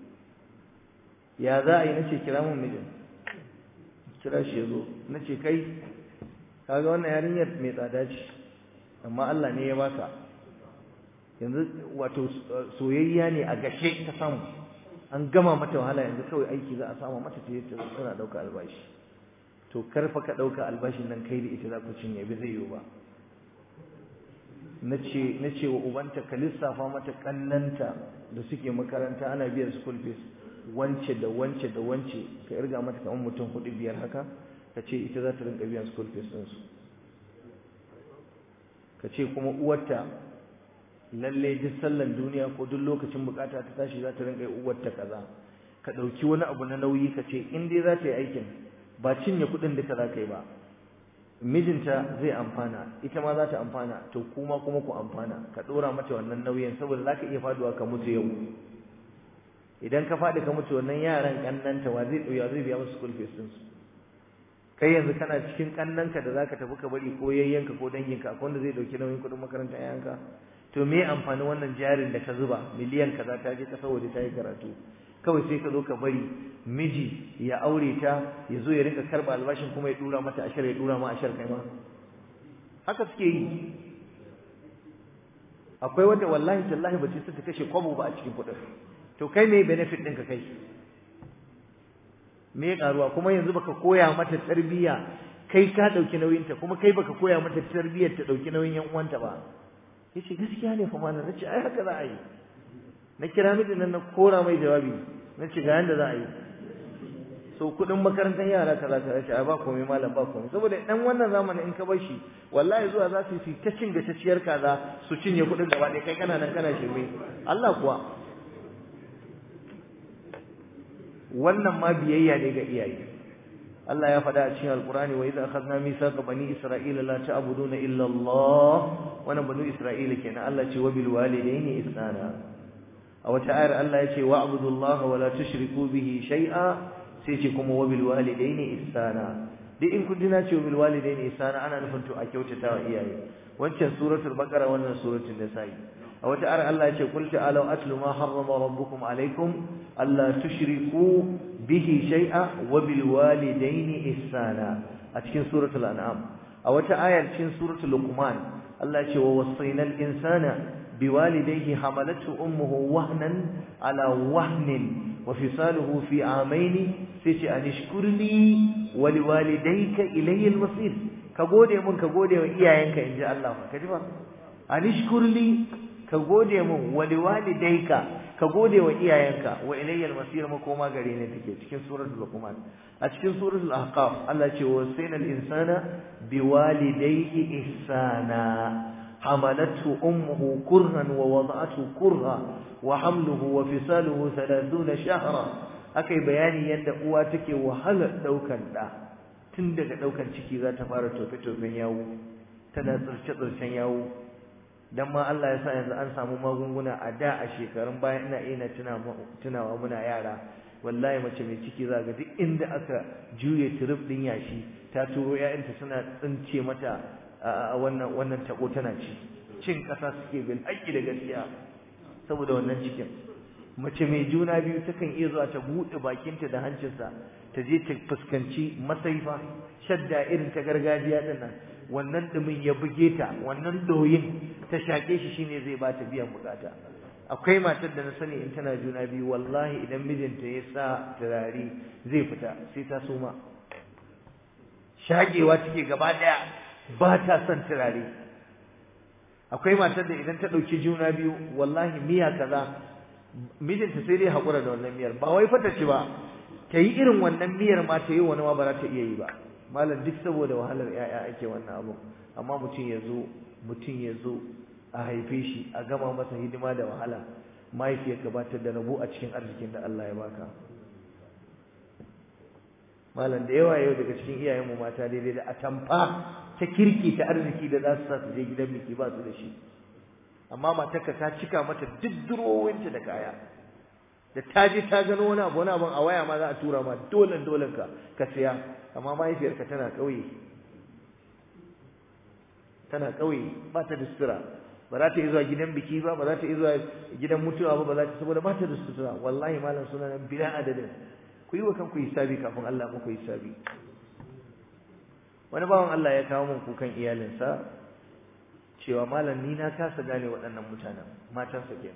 ya za a yi nace kira mun mijin kira shi yazo nace kai kaga wannan yarinyar mai tsada ce amma Allah ne ya baka yanzu wato soyayya ne a gashe ta samu an gama mata wahala yanzu kawai aiki za a samu mata ta yi tana dauka albashi to karfa ka dauka albashin nan kai da ita za ku cinye bi zai yiwu ba nace nace wa ubanta ka lissafa mata kannanta da suke makaranta ana biyan school fees wance da wance da wance ka irga mata kamar mutum hudu biyar haka ka ce ita za ta rinka biyan school fees ɗinsu ka ce kuma uwarta lalle duk sallan duniya ko duk lokacin bukata ta tashi za ta rinka uwarta kaza ka ɗauki wani abu na nauyi ka ce in dai za ta yi aikin ba cinye kuɗin duka za ka yi ba mijinta zai amfana ita ma za ta amfana to kuma kuma ku amfana ka ɗora mata wannan nauyin saboda za ka iya faduwa ka mutu yau idan ka faɗi ka mutu wannan yaran ƙannanta wa zai ɗauya zai biya musu school fees ɗinsu kai yanzu kana cikin ƙannanka da za ka tafi ka bari ko yayyanka ko danginka akwai wanda zai ɗauki nauyin kuɗin makarantar yayanka to me amfanin wannan jarin da ka zuba miliyan kaza ta je ƙasar waje ta yi karatu kawai sai ka zo ka bari miji ya aure ta ya zo ya rinka karba albashin kuma ya dura mata ashar ya dura ma ashar kai ma haka suke yi akwai wanda wallahi tallahi ba ta kashe kwabo ba a cikin kuɗin to kai me benefit ɗin ka kai me ya karuwa kuma yanzu baka koya mata tarbiyya kai ka ɗauki nauyinta kuma kai baka koya mata tarbiyyar ta ɗauki nauyin yan uwanta ba yace gaskiya ne fa malam nace ai haka za a yi na kira mijin nan na kora mai jawabi na ce ga yanda za a yi so kudin makarantar yara kaza kaza ce ai ba komai malam ba komai saboda dan wannan zamanin in ka bar shi wallahi zuwa za su yi ta cin ciyar kaza su cinye kudin gaba ɗaya kai kana nan kana shirme Allah kuwa wannan ma biyayya ne ga iyaye Allah ya faɗa a cikin Alƙur'ani wa idza akhadna mithaqa bani Isra'ila la ta'buduna illa Allah wannan bani Isra'ila kenan Allah ce wa bil walidayni ihsana a wata ayar Allah ya ce wa'budullaha wa la tushriku bihi shay'a sai ce kuma wa bil walidaini ihsana duk in kun dina ce wa bil walidaini ihsana ana nufin to a kyautata wa iyaye wancan suratul baqara wannan suratul nisa'i a wata ayar Allah ya ce qul ta'alu atlu ma harrama rabbukum alaykum alla tushriku bihi shay'a wa bil walidaini ihsana a cikin suratul an'am a wata ayar cikin suratul luqman Allah ya ce wa wasainal insana بوالديه حملته أمه وهنا على وهن وفصاله في عامين سيتي أن اشكر لي ولوالديك إلي المصير كقولي من كقولي وإياينك إن جاء الله كذبا أن اشكر لي كقولي من ولوالديك كقولي وإياينك وإلي المصير مكوما قرينة تكي تكين سورة اللقمان أتكين سورة الأحقاف الله يقول الإنسان بوالديه إحسانا حملته أمه كرها ووضعته كرها وحمله وفصاله ثلاثون شهرا أكي بياني يند قواتك وهل دوكا لا تندك دوكا تشكي ذات فارة توفي ياو تنا ترشطر ياو dan ma Allah ya sa yanzu an samu magunguna a da a shekarun baya ina ina tunawa muna yara wallahi mace mai ciki za ga duk inda aka juye turub din yashi ta turo ƴaƴanta suna tsince mata wannan wannan tako tana ci cin ƙasa suke bil haƙƙi da gaskiya saboda wannan cikin mace mai juna biyu takan iya zuwa ta buɗe bakinta da hancinsa ta je ta fuskanci masaifa shadda irin ta gargajiya din nan wannan dumin ya buge ta wannan doyin ta shake shi shine zai ba ta biyan bukata akwai matar da na sani in tana juna biyu wallahi idan mijinta ya sa turare zai fita sai ta suma shagewa take gaba daya ba ta son turare akwai matar da idan ta dauki juna biyu wallahi miya kaza mijinta sai dai hakura da wannan miyar ba wai fata ci ba ta yi irin wannan miyar ma ta yi wani ma ba za ta iya yi ba malam duk saboda wahalar yaya ake wannan abu amma mutum ya zo mutum ya zo a haife shi a gama masa hidima da wahala mahaifiyar gabatar da rabo a cikin arzikin da Allah ya baka malam da yawa yau daga cikin iyayenmu mata daidai da atamfa ta kirki ta arziki da za su sa su je gidan biki ba su da shi amma matarka ta cika mata duk durowinta da kaya da ta je ta gano wani abu wani abu a waya ma za a tura ma dole dole ka ka siya amma mahaifiyarka tana ƙauye tana ƙauye ba ta da sutura ba za ta yi zuwa gidan biki ba ba za ta yi zuwa gidan mutuwa ba ba za ta saboda ba ta da sutura wallahi malam suna nan bila adadin ku yi wa kanku hisabi kafin Allah muku hisabi wani bawan Allah ya kawo min kukan iyalinsa cewa malam ni na kasa gane waɗannan mutanen matansa kenan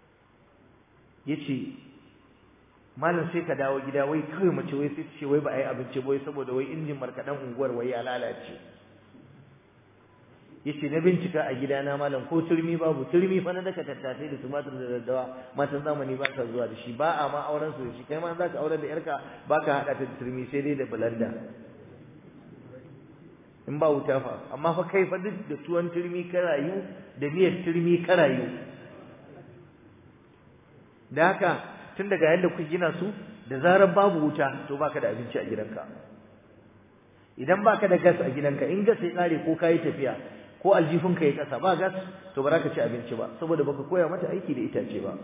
yace malam sai ka dawo gida wai kawai mace wai sai ce wai ba a yi abinci ba wai saboda wai injin markaɗen unguwar wai ya lalace yace na bincika a gidana malam ko turmi babu turmi fa na daka tattasai da tumatur da daddawa matan zamani ba sa zuwa da shi ba a ma auren su da shi kai ma za ka aurar da yarka ba ka haɗa ta da turmi sai dai da bulanda in ba wuta fa amma fa kai fa duk da tuwon turmi ka rayu da miyar turmi ka rayu da haka tun daga yadda kuka gina su da zarar babu wuta to baka da abinci a gidanka idan baka da gas a gidanka in gas ya kare ko kayi tafiya ko aljifinka ya kasa ba gas to ba za ka ci abinci ba saboda baka koya mata aiki da itace ba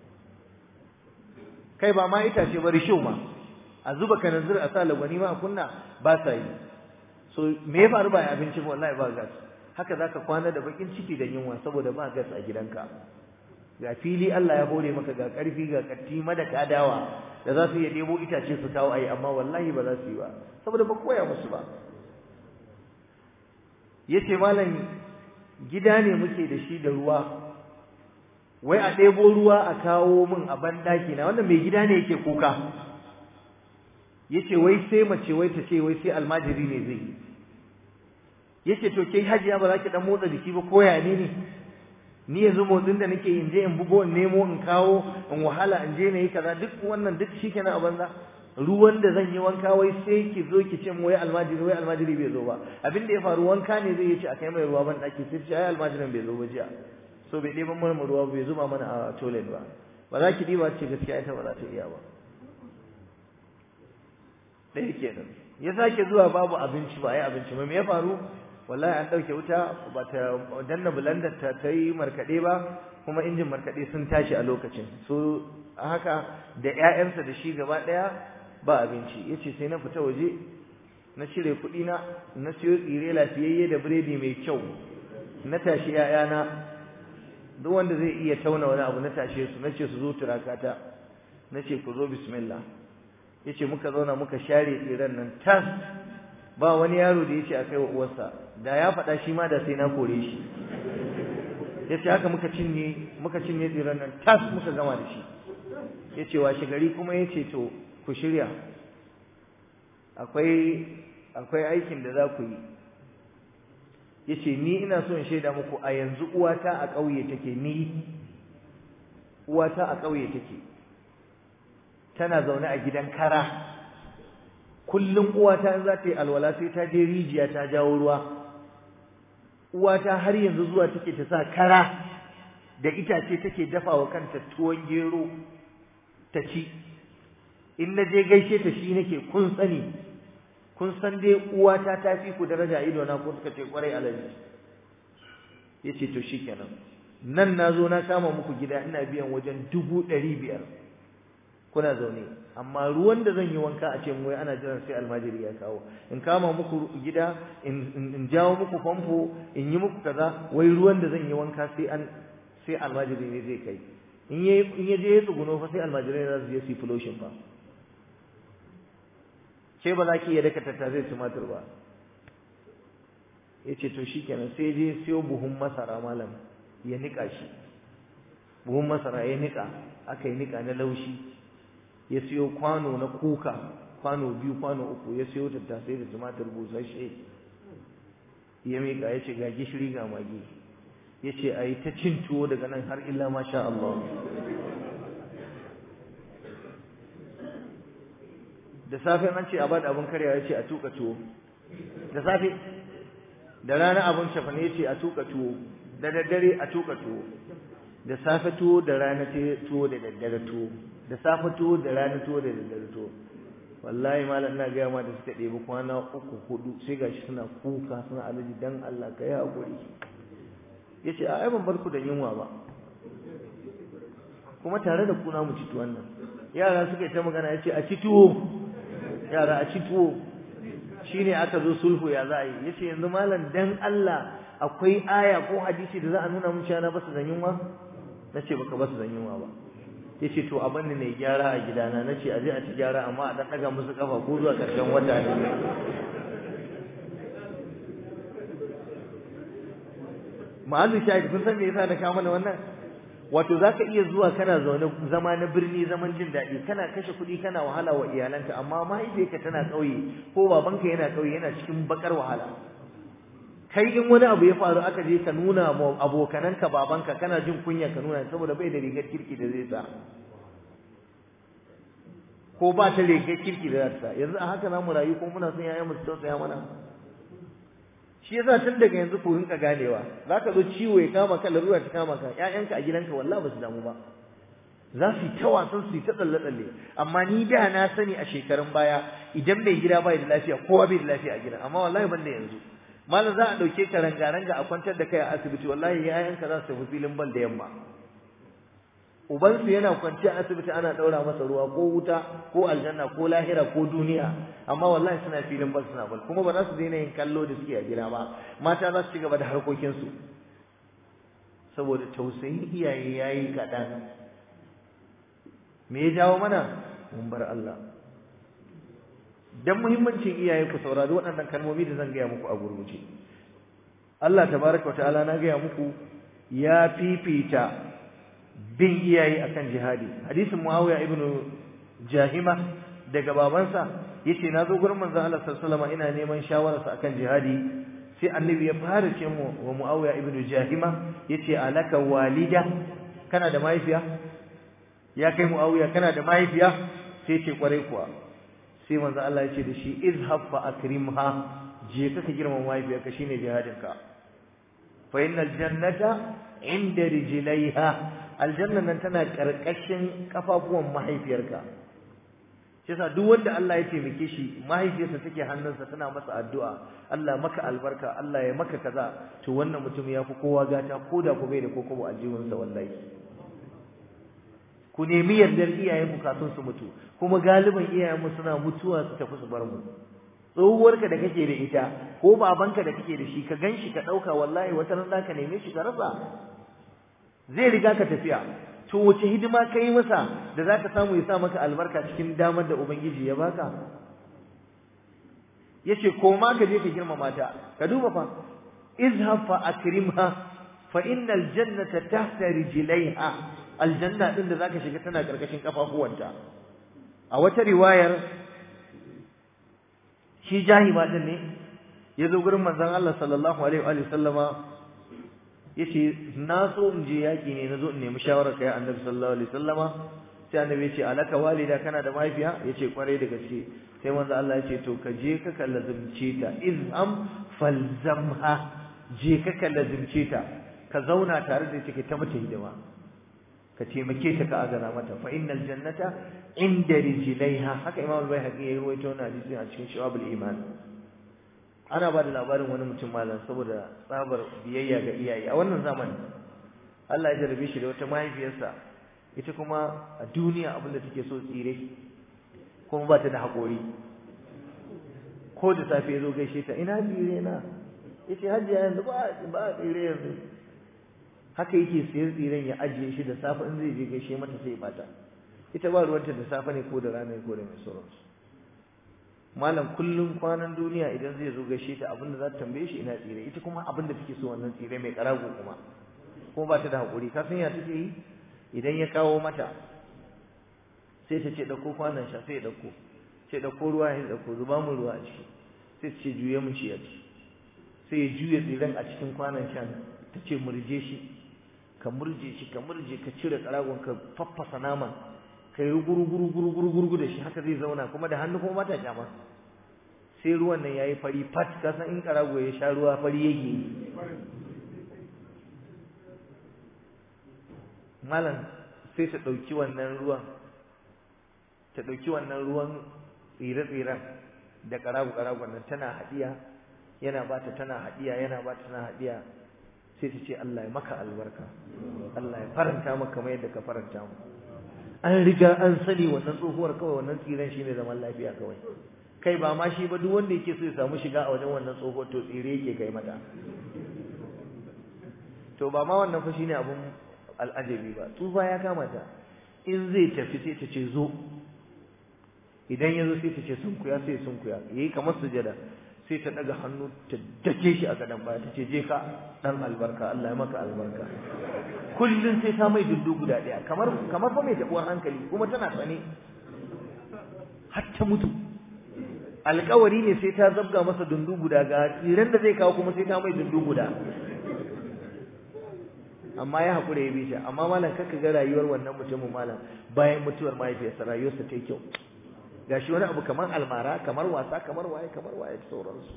kai ba ma itace ba risho ma a zuba kananzir a sa lagwani ma a kunna ba sa yi so me ya faru ba abinci ba wallahi ba gas haka zaka kwana da bakin ciki da yunwa saboda ba gas a gidanka ga fili Allah ya hore maka ga karfi ga katti madaka dawa da za su iya debo itace su kawo ayi amma wallahi ba za su yi ba saboda ba koya musu ba yace malam gida ne muke da shi da ruwa wai a ɗebo ruwa a kawo min a bandaki na wannan mai gida ne yake kuka yace wai sai mace wai ta ce wai sai almajiri ne zai yi yace to ke hajiya ba za ki dan motsa jiki ba ko ya ne ne ni yanzu motsin da nake in je in bugo in nemo in kawo in wahala in je na yi kaza duk wannan duk shikenan a banza ruwan da zan yi wanka wai sai ki zo ki ce mu wai almajiri wai almajiri bai zo ba abin da ya faru wanka ne zai ce a kai mai ruwa ban daki sai ce ai almajirin bai zo ba jiya so bai ɗeban mana ruwa bai zuba mana a toilet ba ba za ki ɗiba ce gaskiya ita ba za ta iya ba ɗaya kenan ya sake zuwa babu abinci ba ai abinci ba me ya faru wallahi an ɗauke wuta ba ta danna bulandar ta ta yi markaɗe ba kuma injin markaɗe sun tashi a lokacin so haka da ƴaƴansa da shi gaba ɗaya ba abinci yace sai na fita waje na cire kuɗi na na siyo tsire lafiyayye da biredi mai kyau na tashi ƴaƴana duk wanda zai iya tauna wani abu na tashe su nace su zo turakata nace ku zo bismillah yace muka zauna muka share tsiren nan tas ba wani yaro da yace akai wa uwarsa da ya faɗa shi ma da sai na kore shi yace haka muka cinye muka cinye tsiren nan tas muka gama da shi yace washe gari kuma yace to ku shirya akwai akwai aikin da za ku yi yace ni ina so in shaida muku a yanzu uwata a ƙauye take ni uwata a ƙauye take tana zaune a gidan kara kullum uwata in za ta yi alwala sai ta je rijiya ta jawo ruwa uwata har yanzu zuwa take ta sa kara da itace take dafa wa kanta tuwon gero ta ci in na je gaishe ta shi nake kun sani kun san dai uwata ta fi ku daraja ido na ko suka ce kwarai alaji yace to shikenan nan nazo na kama muku gida ina biyan wajen dubu ɗari biyar kuna zaune amma ruwan da zan yi wanka a ce mu wai ana jiran sai almajiri ya kawo in kama muku gida in jawo muku famfo in yi muku kaza wai ruwan da zan yi wanka sai an sai almajiri ne zai kai in ya in ya je ya tsuguno fa sai almajirai za su je su yi fuloshin fa ke ba za ki iya daka tattasai tumatur ba ya ce to shikenan sai je siyo buhun masara malam ya nika shi buhun masara ya nika aka yi nika na laushi ya siyo kwano na kuka kwano biyu kwano uku ya siyo tattasai da tumatur busasshe ya miƙa ya ce ga gishiri ga magi ya ce a yi ta cin tuwo daga nan har illa masha Allah da safe an ce a bada abin karyawa ya ce a tuka tuwo da safe da rana abin shafane ya ce a tuka tuwo da daddare a tuka tuwo da safe tuwo da rana tuwo da daddare tuwo da safe tuwo da rana tuwo da daddare tuwo wallahi malam ina gaya ma da suka ɗebi kwana uku hudu sai gashi suna kuka suna alaji dan Allah ka yi haƙuri ya ce a ban bar ku da yunwa ba kuma tare da kuna mu ci tuwon nan yara suka yi ta magana ya ce a ci tuwo yara a ci tuwo shine aka zo sulhu ya za a yi ya ce yanzu malam dan Allah akwai aya ko hadisi da za a nuna mun cewa na basu da yunwa na ce baka basu da yunwa ba ya ce to abin da ne gyara a gidana na ce a je a ci gyara amma a ɗan ɗaga musu kafa ko zuwa ƙarshen wata ne ma'azu shahid kun san me yasa na kawo mana wannan wato zaka iya zuwa kana zaune zama na birni zaman jin daɗi kana kashe kuɗi kana wahala wa iyalanka amma mahaifiyarka tana ƙauye ko babanka yana ƙauye yana cikin bakar wahala kai in wani abu ya faru aka je ka nuna ma abokananka babanka kana jin kunya ka nuna saboda bai da rigar kirki da zai sa ko ba ta rigar kirki da za ta sa yanzu a haka za mu rayu ko muna son yayan mu su tausaya mana shi yasa tun daga yanzu ku rinka ganewa za ka zo ciwo ya kama ka larura ta kama ka ƴaƴanka a gidanka wallahi ba su damu ba za su yi ta wasan su yi ta tsalle tsalle amma ni da na sani a shekarun baya idan mai gida bai da lafiya kowa bai da lafiya a gidan amma wallahi ban da yanzu malam za a ɗauke ka ranga-ranga a kwantar da kai a asibiti wallahi yayanka za su tafi filin bal da yamma ubansu yana kwance a asibiti ana ɗaura masa ruwa ko wuta ko aljanna ko lahira ko duniya amma wallahi suna filin bal suna bal kuma ba za su daina yin kallo da suke a gida ba mata za su ci gaba da harkokinsu saboda tausayin iyaye ya yi kaɗan me ya jawo mana mun bar Allah dan muhimmancin iyaye ku saurari waɗannan kalmomi da zan gaya muku a gurguje Allah tabaraka wa ta'ala na gaya muku ya fifita bin iyaye akan jihadi hadisin Muawiya ibn Jahima daga babansa yace na zo gurin manzon Allah sallallahu alaihi wasallam ina neman shawararsa akan jihadi sai annabi ya fara ce mu wa Muawiya ibn Jahima yace alaka walida kana da mahaifiya ya kai Muawiya kana da mahaifiya sai ce kwarai kuwa sai manzo Allah ya ce da shi izhab fa akrimha je ka girma mahaifiyarka shine jihadinka fa innal jannata inda rijlaiha aljanna nan tana karkashin kafafuwan mahaifiyarka shi yasa duk wanda Allah ya taimake shi mahaifiyarsa take hannunsa tana masa addu'a Allah maka albarka Allah ya maka kaza to wannan mutum ya fi kowa gata ko da ku bai da kokobo aljihunsa wallahi ku nemi yardar iyayenku kafin su mutu kuma galiban iyayenmu suna mutuwa su tafi su bar mu tsohuwarka da kake da ita ko babanka da kake da shi ka ganshi ka dauka wallahi wata ran zaka neme shi ka rasa zai riga ka tafiya to wace hidima kai masa da zaka samu ya sa maka albarka cikin damar da ubangiji ya baka yace ko ma ka je ka girmama ta ka duba fa izhab fa akrimha fa innal jannata tahta rijlaiha aljanna din da zaka shiga tana karkashin kafafuwanta a wata riwayar shi jahima din ne yazo gurin manzon Allah sallallahu alaihi wa sallama yace na so in je yaki ne nazo in nemi shawarar kai annabi sallallahu alaihi wasallama sai annabi yace alaka walida kana da mahaifiya yace kwarai da gaske sai manzon Allah yace to ka je ka kallazumce ta izham falzamha je ka kallazumce ta ka zauna tare da take ta mata hidima ka taimake ta ka agana mata fa innal jannata inda rijlaiha haka imam al-baihaqi yayi ruwaito wannan hadisi a cikin shawabul iman ana ba da labarin wani mutum malam saboda tsabar biyayya ga iyaye a wannan zamanin Allah ya jarabe shi da wata mahaifiyarsa ita kuma a duniya abinda take so tsire kuma ba ta da haƙori ko da safe ya zo gaishe ta ina tsire na ya ce hajjiya yanzu ba a tsire yanzu haka yake siyar tsiren ya ajiye shi da safe in zai je gaishe mata sai bata ita ba ruwanta da safe ne ko da rana ko da mai sauransu malam kullum kwanan duniya idan zai zo gaishe ta abinda za ta tambaye shi ina tsire ita kuma abinda take so wannan tsire mai karago kuma kuma ba ta da haƙuri ka san ya take yi idan ya kawo mata sai ta ce ɗauko kwanan sha sai ya ɗauko sai ɗauko ruwa ya ɗauko zuba mu ruwa a ciki sai ta ce juye mu ci a ciki sai ya juya tsiren a cikin kwanan shan ta ce murje shi ka murje shi ka murje ka cire karagon ka faffasa naman ka yi guru guru guru guru guru da shi haka zai zauna kuma da hannu kuma bata kyama sai ruwan nan yayi fari fat ka san in karago ya sha ruwa fari yake malam sai ta dauki wannan ruwan ta dauki wannan ruwan tsire-tsiren da karago-karagon nan tana hadiya yana bata tana hadiya yana bata tana hadiya sai ta ce Allah ya maka albarka Allah ya faranta maka kamar yadda ka faranta mu an riga an sani wannan tsohuwar kawai wannan tsiren shine zaman lafiya kawai kai ba ma shi ba duk wanda yake so ya samu shiga a wajen wannan tsohuwar to tsire yake kai mata to ba ma wannan fa shine abun al'ajabi ba tsufa ya kama ta in zai tafi sai ta ce zo idan ya zo sai ta ce sunkuya sai sunkuya yayi kamar sujada sai ta daga hannu ta dake shi a gadan baya ta ce je ka dan albarka Allah ya maka albarka kullun sai ta mai dundu guda daya kamar kamar fa mai tabuwar hankali kuma tana tsane har ta mutu alƙawari ne sai ta zabga masa dundu guda ga tsiran da zai kawo kuma sai ta mai dundu guda amma ya haƙura ya bi ta amma malam kaka ga rayuwar wannan mutumin malam bayan mutuwar mahaifiyarsa rayuwarsa ta yi kyau gashi wani abu kamar almara kamar wasa kamar waye kamar waye da sauransu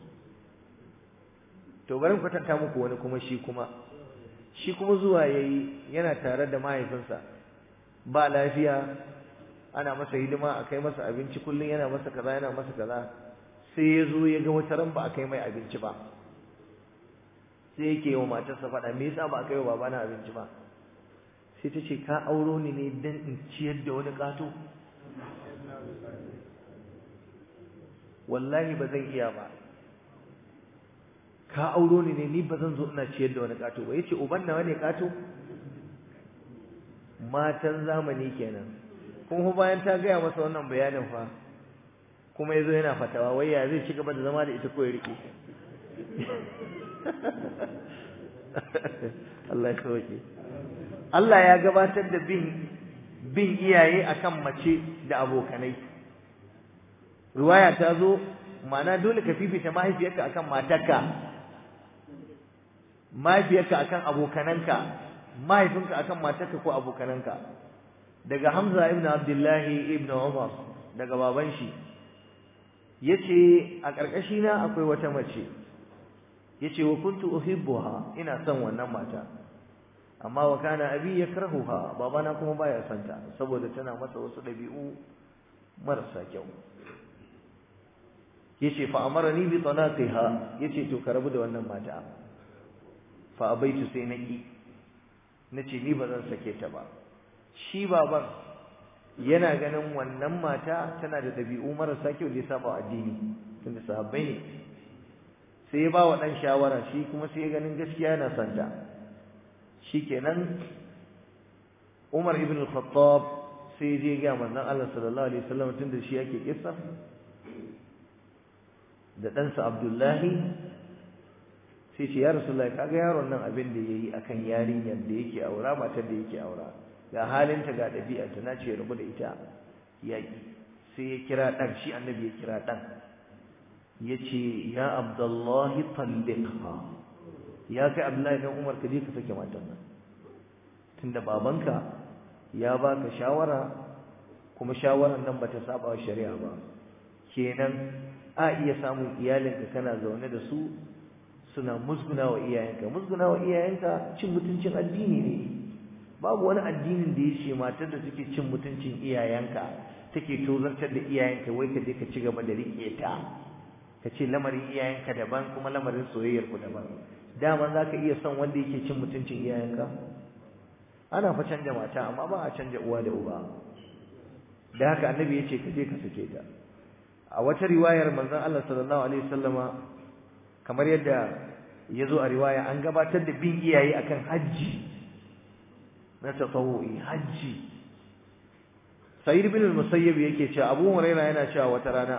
to bari kwatanta muku wani kuma shi kuma shi kuma zuwa yayi yana tare da mahaifinsa ba lafiya ana masa hidima a kai masa abinci kullum yana masa kaza yana masa kaza sai ya zo ya ga wata ran ba a kai mai abinci ba sai yake yi wa matarsa faɗa me yasa ba a kai wa babana abinci ba sai ta ce ka auro ni ne dan in ciyar da wani ƙato wallahi ba zan iya ba ka auro ni ne ni ba zan zo ina ciyar da wani ƙato ba yace uban nawa ne ƙato matan zamani kenan kuma bayan ta gaya masa wannan bayanin fa kuma yazo yana fatawa wai ya zai ci gaba da zama da ita ko ya rike Allah ya sauke Allah ya gabatar da bin bin iyaye akan mace da abokanai riwaya ta zo ma'ana dole ka fifita mahaifiyarka akan matarka mahaifiyarka akan abokananka mahaifinka akan matarka ko abokananka daga Hamza ibn Abdullahi ibn Umar daga baban shi yace a karkashi na akwai wata mace yace wa kuntu uhibbuha ina son wannan mata amma wa kana abi yakrahuha babana kuma baya son ta saboda tana masa wasu dabi'u marasa kyau yace fa amarani bi talaqiha yace to ka rabu da wannan mata fa abaitu sai naki nace ni ba zan sake ta ba shi baban yana ganin wannan mata tana da dabi'u marasa kyau da ya saba addini tunda sahabbai ne sai ya ba wa dan shawara shi kuma sai ya ganin gaskiya yana son ta shikenan Umar ibn al-Khattab sai ya je ga manzon Allah sallallahu alaihi wasallam tunda shi yake kissa da ɗansa Abdullahi sai ce ya Rasulullahi kaga yaron nan abin da yayi akan yarinyar da yake aura matar da yake aura ga halinta ga ɗabi'arta na ce rabu da ita yaƙi sai ya kira ɗan shi annabi ya kira ɗan ya ce ya Abdullahi talliqha ya kai Abdullahi dan Umar ka je ka sake matan nan tunda babanka ya baka shawara kuma shawaran nan bata saba wa shari'a ba kenan a iya samun iyalinka kana zaune da su suna musguna wa iyayenka musguna wa iyayenka cin mutuncin addini ne babu wani addinin da ya ce matar da take cin mutuncin iyayenka take tozartar da iyayenka wai ka je ka ci gaba da riƙe ta ka ce lamarin iyayenka daban kuma lamarin soyayyar ku daban dama za ka iya son wanda yake cin mutuncin iyayenka ana fa canja mata amma ba a canja uwa da uba da haka annabi ya ce ka je ka sake ta a wata riwayar manzon Allah sallallahu alaihi wasallama kamar yadda ya zo a riwaya an gabatar da bin iyaye akan hajji na tatawu'i hajji Sa'id bin al-Musayyib yake cewa Abu Hurairah yana cewa wata rana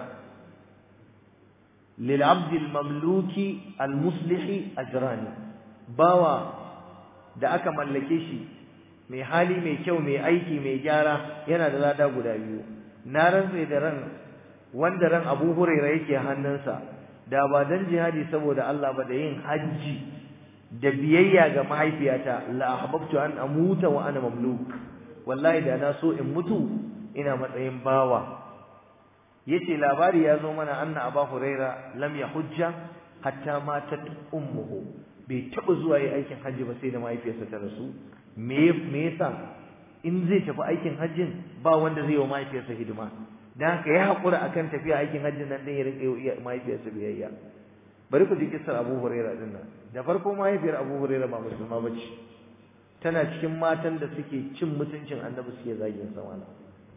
lil 'abd al-mamluki al-muslih ajran bawa da aka mallake shi mai hali mai kyau mai aiki mai gyara yana da lada guda biyu na rantsa da ran wanda ran Abu Hurairah yake hannunsa da ba dan jihadi saboda Allah ba da yin haji da biyayya ga mahaifiyata la ahbabtu an amuta wa ana mamluk wallahi da na so in mutu ina matsayin bawa yace labari ya zo mana anna Abu Hurairah lam yahujja hatta matat ummuhu bai taba zuwa yi aikin haji ba sai da mahaifiyarsa ta rasu me me yasa in zai tafi aikin hajjin ba wanda zai yi wa mahaifiyarsa hidima dan haka ya hakura akan tafiya aikin hajjin nan din ya rike yi mahaifiyarsa biyayya bari ku ji kissar Abu Hurairah din nan da farko mahaifiyar Abu Hurairah ba musulma bace tana cikin matan da suke cin mutuncin Annabi suke zagin sa wala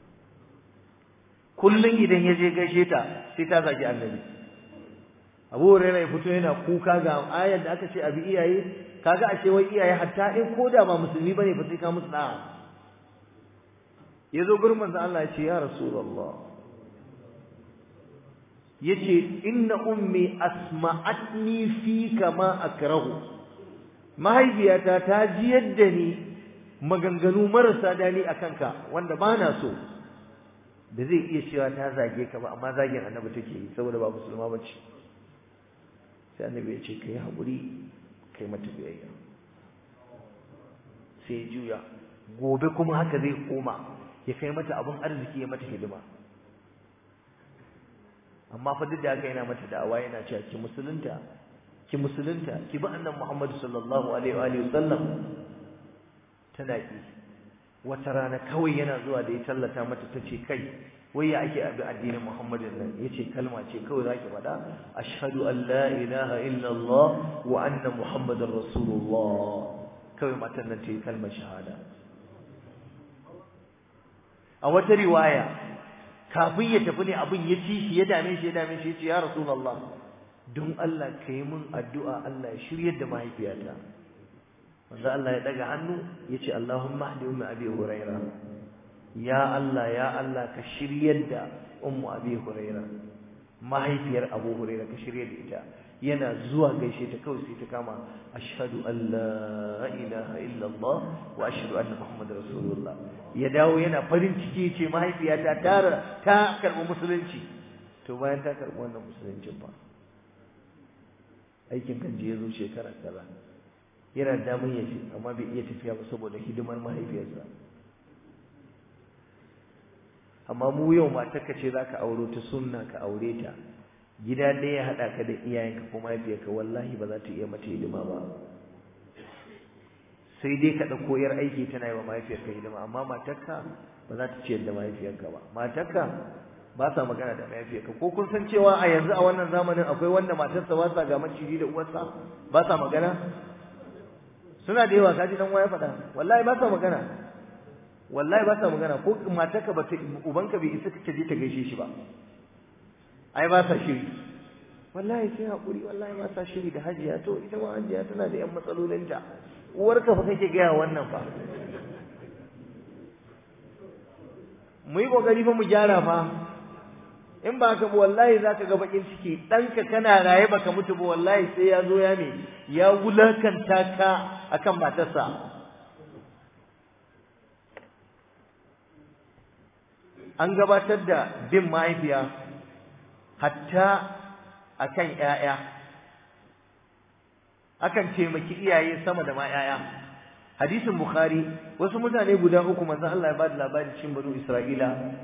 kullun idan ya je gaishe ta sai ta zagi Annabi Abu Hurairah ya fito yana kuka ga ayar da aka ce abi iyaye kaga ashe wai iyaye hatta in koda ba musulmi bane fa sai ka musu da'a yazo gurin manzo Allah ya ce ya rasulullah yace inna ummi asma'atni fi kama akrahu mahaifiyata ta ji yadda ni maganganu marasa dani akan ka wanda bana so da zai iya cewa ta zage ka ba amma zagin annabi take yi saboda ba musulma bace sai annabi ya ce kai haƙuri kai mata biyayya sai juya gobe kuma haka zai koma ya kai mata abin arziki ya mata hidima amma fa duk da haka yana mata da'awa yana cewa ki musulunta ki musulunta ki bi annabi Muhammad sallallahu alaihi wa alihi wasallam tana ki wata rana kawai yana zuwa da ya tallata mata tace kai wai ya ake abi addinin Muhammadin nan yace kalma ce kawai zaki faɗa ashhadu an la ilaha illa Allah wa anna muhammadar rasulullah kawai matan nan ta yi kalmar shahada a wata riwaya kafin ya tafi ne abin ya ci shi ya dame shi ya dame shi ya ce ya rasulullah don Allah ka yi min addu'a Allah ya shiryar da mahaifiyata manzo Allah ya daga hannu ya ce Allahumma hdi ummi abi huraira ya Allah ya Allah ka shiryar da ummu abi huraira mahaifiyar abu huraira ka shiryar da ita yana zuwa gaishe ta kawai sai ta kama ashhadu an la ilaha illa Allah wa ashhadu anna muhammadar rasulullah ya dawo yana farin ciki ce mahaifiyata ta ta karbi musulunci to bayan ta karbi wannan musuluncin ba aikin kanji ya zo shekara kaza yana damun ya ce amma bai iya tafiya ba saboda hidimar mahaifiyarsa amma mu yau matarka ce za ka auro ta sunna ka aure ta gida ɗaya ya haɗa ka da iyayenka ko mahaifiyarka wallahi ba za ta iya mata hidima ba sai dai ka ɗauko yar aiki tana yi wa mahaifiyarka hidima amma matarka ba za ta ciyar da mahaifiyarka ba matarka ba sa magana da mahaifiyarka ko kun san cewa a yanzu a wannan zamanin akwai wanda matarsa ba sa ga maciji da uwarsa ba sa magana suna da yawa kaji dan waya faɗa wallahi ba sa magana wallahi ba sa magana ko matarka ba ta ubanka bai isa ka je ta gaishe shi ba ai ba sa shiri wallahi sai hakuri wallahi ba sa shiri da hajiya to ita ma hajiya tana da yan matsalolinta uwarka fa kake gaya wannan fa mu yi kokari fa mu gyara fa in ba ka wallahi zaka ga bakin ciki ɗanka kana raye baka mutu ba wallahi sai ya zo ya me ya wulakanta ka akan matarsa an gabatar da bin mahaifiya hatta akan ƴaƴa akan taimaki iyaye sama da ma ƴaƴa hadisin bukhari wasu mutane guda uku manzo Allah ya bada labari cikin banu isra'ila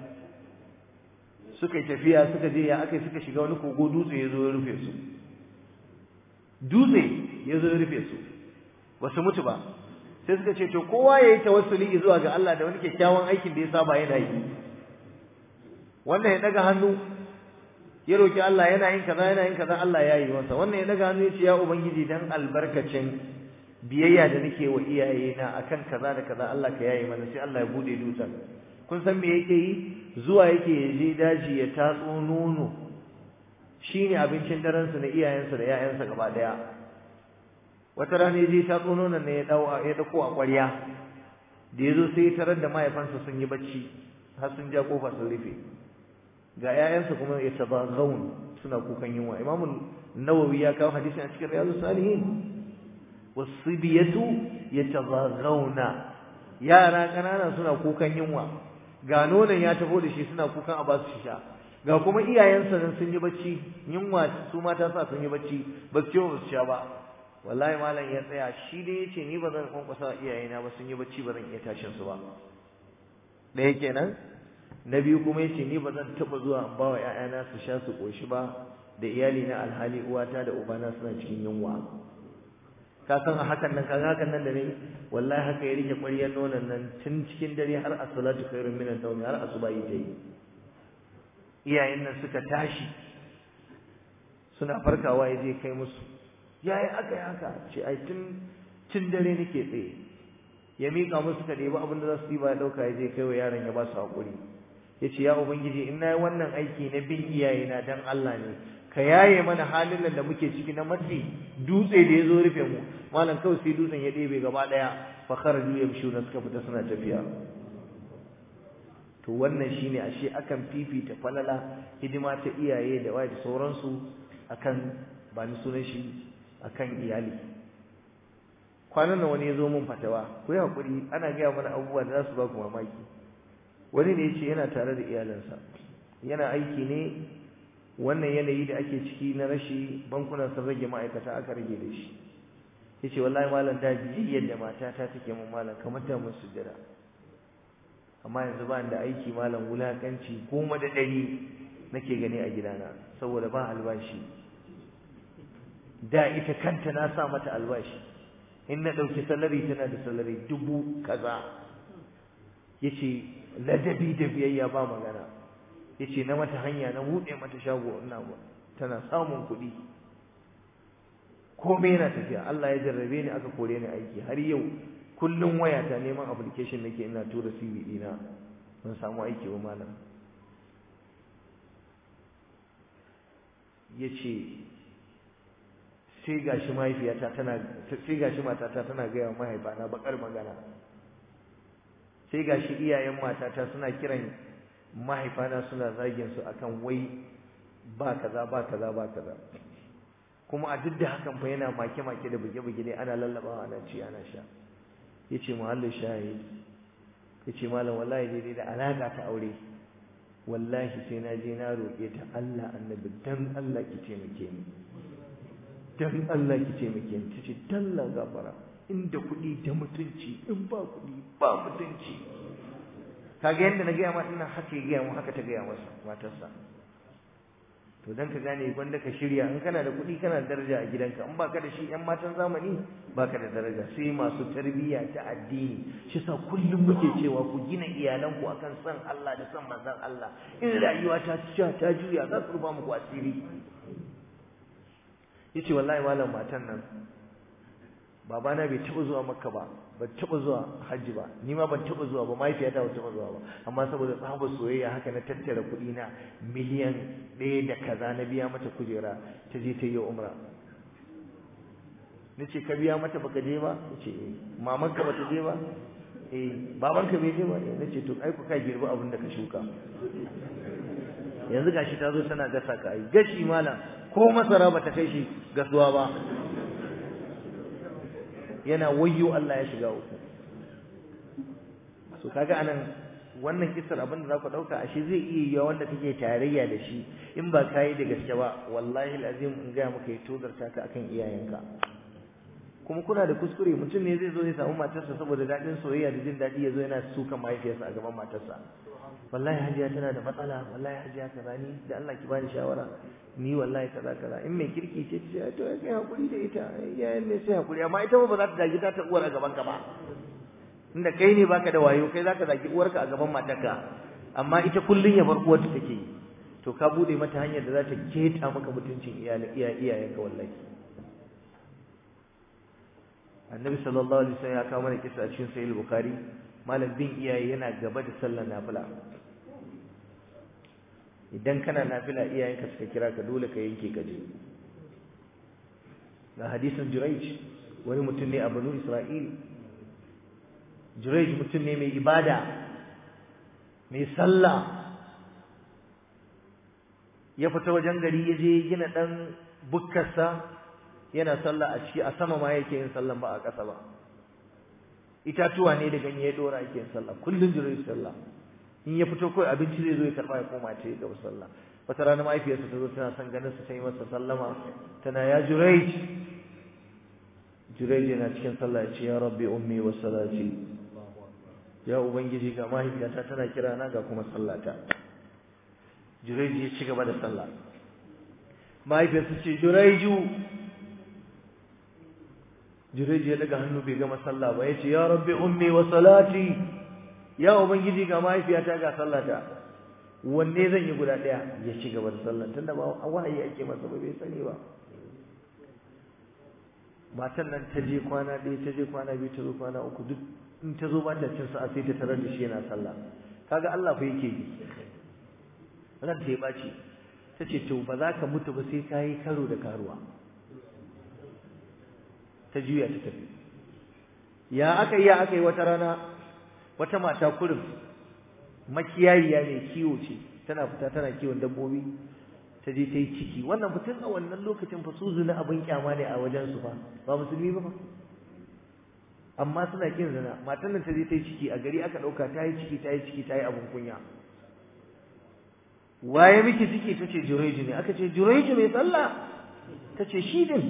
suka tafiya suka je ya akai suka shiga wani kogo dutse yazo ya rufe su dutse yazo ya rufe su basu mutu ba sai suka ce to kowa yayi tawassuli zuwa ga Allah da wani kyakkyawan aikin da ya saba yana yi wannan ya daga hannu ya roki Allah yana yin kaza yana yin kaza Allah ya yi masa wannan ya daga hannu ya ce ya ubangiji dan albarkacin biyayya da nake wa iyayena akan kaza da kaza Allah ka yayi mana sai Allah ya bude dutsen kun san me yake yi zuwa yake ya je daji ya tatso nono shine abincin daren su na iyayensa da 'ya'yansa gaba daya wata rana ya je tatso nonon ne ya dau ya dauko a ƙwarya da yazo sai ya tarar da mahaifansa sun yi bacci har sun ja kofa sun rufe ga 'ya'yansa kuma ya tabaghaun suna kukan yunwa imamu nawawi ya kawo hadisi a cikin riyadus salihin wasibiyatu yataghawna yara kanana suna kukan yunwa ga nonon ya taho da shi suna kukan a ba su sha ga kuma iyayensa nan sun yi bacci yunwa su mata sa sun yi bacci ba su ba su sha ba wallahi malam ya tsaya shi dai yace ni ba zan kwankwasa iyayena ba sun yi bacci ba zan iya tashin su ba ɗaya kenan na biyu kuma yace ni ba zan taɓa zuwa in ba wa ƴaƴana su sha su ƙoshi ba da iyali na alhali uwata da ubana suna cikin yunwa ka san a hakan nan kaga hakan nan da ne wallahi haka ya rike ƙwaryar nonon nan tun cikin dare har as-salatu khairun min an-nawm har asuba yi ta yi iyayen nan suka tashi suna farkawa ya je kai musu yayi aka yi haka ce ai tun tun dare nake tsaye ya mika musu ka ɗebi abin da za su ɗiba ya ɗauka ya je kai wa yaron ya ba su haƙuri ya ce ya ubangiji in na yi wannan aiki na bin iyayena don Allah ne ka yaye mana halin nan da muke ciki na matsi dutse da ya zo rufe mu malam kawai sai dutsen ya ɗebe gaba ɗaya fa kharaju yamshuna suka fita suna tafiya to wannan shine ashe akan fifita falala hidima ta iyaye da waye da sauransu akan ba ni sunan shi akan iyali kwanan nan wani ya zo mun fatawa ku yi hakuri ana gaya mana abubuwa da za su ba ku mamaki wani ne ya ce yana tare da iyalansa yana aiki ne wannan yanayi da ake ciki na rashi bankunan sun rage ma'aikata aka rage da shi ya ce wallahi malam da yadda matata take mun malam kamar ta mun sujjada amma yanzu ba da aiki malam wulakanci goma da ɗari nake gani a gidana saboda ba albashi da ita kanta na sa mata albashi in na ɗauki salari tana da salari dubu kaza ya ce ladabi da biyayya ba magana ya ce na mata hanya na buɗe mata shago ina tana samun kuɗi komai yana tafiya Allah ya jarrabe ni aka kore ni aiki har yau kullum waya ta neman application nake ina tura CV dina ban samu aiki ba malam yace sai gashi mahaifiyata tana sai gashi matata tana gaya wa mahaifana bakar magana sai gashi iyayen matata suna kiran mahaifana suna zagin su akan wai ba kaza ba kaza ba kaza kuma a duk da hakan fa yana make make da buge buge ne ana lallabawa ana ci ana sha yace muhallin shahid yace malam wallahi dai da alaka ta aure wallahi sai na je na roƙe ta Allah annabi dan Allah ki taimake ni dan Allah ki taimake ni tace dalla gafara inda kuɗi da mutunci in ba kuɗi ba mutunci kaga yanda na gaya ma ina haka ya gaya mu haka ta gaya masa matarsa to dan ka gane gwanda ka shirya in kana da kuɗi kana da daraja a gidanka in baka da shi ƴan matan zamani baka da daraja sai masu tarbiyya ta addini shi sa kullum muke cewa ku gina iyalanku akan san Allah da san manzon Allah in rayuwa ta ta ta juya za su rufa muku asiri yace wallahi malam matan nan babana bai taɓa zuwa makka ba ban taɓa zuwa hajji ba ni ma ban taɓa zuwa ba mahaifiyata ba taɓa zuwa ba amma saboda tsabar soyayya haka na tattara kuɗi na miliyan ɗaya da kaza na biya mata kujera ta je ta yi umra na ce ka biya mata baka je ba na ce eh mamanka ba ta je ba eh babanka bai je ba eh na ce to ai ku ka girbi abin da ka shuka yanzu gashi ta zo tana gasa ka ai gashi malam ko masara ba ta kai shi gasuwa ba yana wayyo Allah ya shiga uku so kaga anan wannan kissar abin da zaku dauka ashe zai iya yiwa wanda kake tarayya da shi in ba kai da gaske ba wallahi alazim in ga maka ya tozarta ka akan iyayenka kuma kuna da kuskure mutum ne zai zo ya samu matarsa saboda dadin soyayya da jin dadi yazo yana suka mahaifiyarsa a gaban matarsa wallahi hajiya tana da matsala wallahi hajiya kaza ni da Allah ki bani shawara ni wallahi kaza kaza in mai kirki ce ce to kai hakuri da ita yayin ne sai hakuri amma ita ba za ta dagi ta uwar a gaban ka ba inda kai ne baka da wayo kai zaka zagi uwarka a gaban matarka amma ita kullun ya bar uwarta take yi to ka bude mata hanyar da za ta keta maka mutuncin iyalin iyayenka wallahi annabi sallallahu alaihi wasallam ya kawo mana kisa a cikin sahih bukhari malam bin iyaye yana gaba da sallar nafila idan kana nafila iyayenka suka kira ka dole ka yanke ka je ga hadisin Jurayj wani mutum ne a Banu Isra'il Jurayj mutum ne mai ibada mai sallah ya fita wajen gari ya je gina dan bukkarsa yana sallah a ciki a sama ma yake yin sallah ba a ƙasa ba itatuwa ne da ganye ya dora yake yin sallah kullun Jurayj sallah in ya fito kawai abinci zai zo ya karba ya koma ce ga sallah wata rana mahaifiyarsa ta zo tana son ganin sa sai masa sallama tana ya Jurayj Jurayj yana cikin sallah ya ce ya rabbi ummi wa salati ya ubangiji ga mahaifiyata tana kira na ga kuma sallata Jurayj ya ci gaba da sallah mahaifiyarsa ce Jurayju Jurayj ya daga hannu bai gama sallah ba ya ce ya rabbi ummi wa salati ya ubangiji ga mahaifiyata ga sallata wanne zan yi guda daya ya ci gaba da sallah tunda ba wahayi ake masa ba bai sani ba matan nan ta je kwana ɗaya ta je kwana biyu ta zo kwana uku duk in ta zo ba ta cin sa'a sai ta tarar da shi yana sallah kaga Allah fa yake yi ran ta ya baci ta ce to ba za ka mutu ba sai ka yi karo da karuwa ta juya ta tafi ya aka yi ya aka yi wata rana wata mata kurin makiyariya mai kiwo ce tana fita tana kiwon dabbobi ta je ta yi ciki wannan mutum a wannan lokacin fa su zina abin kyama ne a wajen su fa ba musulmi ba fa amma suna kin zina matan nan ta je ta yi ciki a gari aka dauka ta yi ciki ta yi ciki ta yi abin kunya waye miki ciki ta ce jureju ne aka ce jureju mai sallah ta ce shi din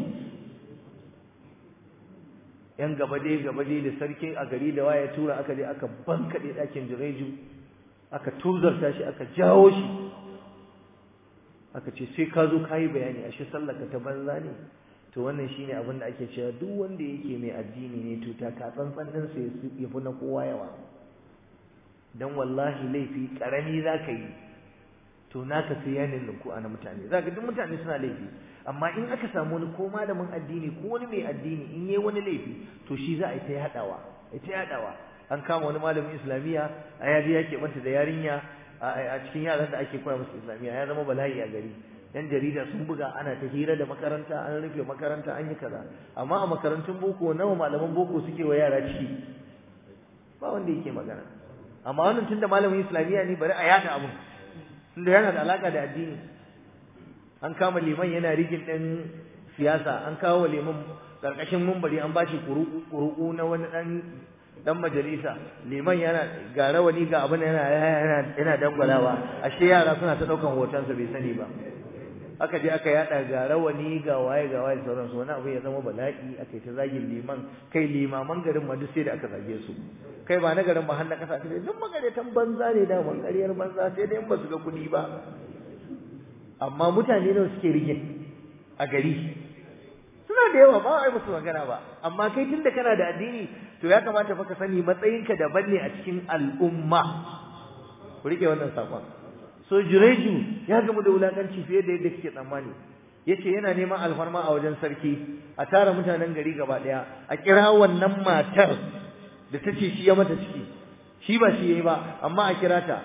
yan gaba dai gaba dai da sarki a gari da waye tura aka je aka bankaɗe ɗakin jureju aka tuzarta shi aka jawo shi aka ce sai ka zo kayi bayani ashe sallaka ta banza ne to wannan shine abin da ake cewa duk wanda yake mai addini ne to ta ka tsantsan din sa ya fi na kowa yawa dan wallahi laifi karami zaka yi to naka sai ya ninku a na mutane zaka duk mutane suna laifi amma in aka samu wani ko malamin addini ko wani mai addini in yayi wani laifi to shi za a yi ta yadawa ita yadawa an kama wani malamin islamiya a yaji ya keɓanta da yarinya a cikin yaran da ake koya musu islamiya ya zama bala'i a gari yan jarida sun buga ana ta hira da makaranta an rufe makaranta an yi kaza amma a makarantun boko nawa malaman boko suke wa yara ciki ba wanda yake magana amma wannan tunda malamin islamiya ne bari a yada abun tunda yana da alaka da addini an kama liman yana rigin ɗin siyasa an kawo liman ƙarƙashin mumbari an bashi kuruku na wani ɗan dan majalisa liman yana ga rawani ga abin yana yana yana dangwalawa ashe yara suna ta daukan hotonsa bai sani ba aka je aka yada ga rawani ga waye ga waye sauran su wani abu ya zama bala'i aka yi ta zagin liman kai limaman garin ma duk sai da aka zage su kai ba na garin ba har na kasa kai duk magaratan banza ne da man ƙaryar banza sai dai in ba su ga kuɗi ba amma mutane nawa suke rige a gari suna da yawa ba ai musu magana ba amma kai tunda kana da addini to ya kamata fa ka sani matsayinka daban ne a cikin al'umma ku rike wannan sakon so jureju ya gamu da wulakanci fiye da yadda kike tsammani yace yana neman alfarma a wajen sarki a tara mutanen gari gaba daya a kira wannan matar da ta ce shi ya mata ciki shi ba shi yayi ba amma a kira ta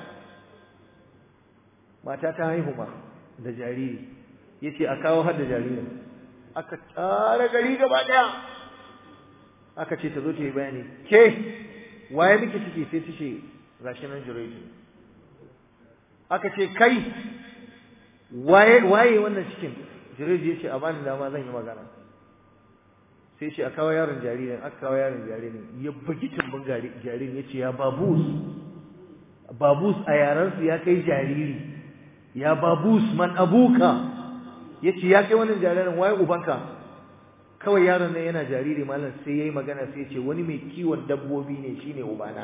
mata ta haihu ma da jariri yace a kawo har da jaririn aka tara gari gaba daya aka ce ta zo ta yi bayani ke waye miki ciki sai ta ce gashi nan jureji aka ce kai waye waye wannan cikin jureji ya ce a bani dama zan yi magana sai ce a kawo yaron jaririn aka kawo yaron jaririn ya bugi tumbin jaririn ya ce ya babus babus a yaransu ya kai jariri ya babus man abuka ya ce ya kai wannan jaririn waye ubanka kawai yaron nan yana jariri malam sai yayi magana sai ce wani mai kiwon dabbobi ne shine ubana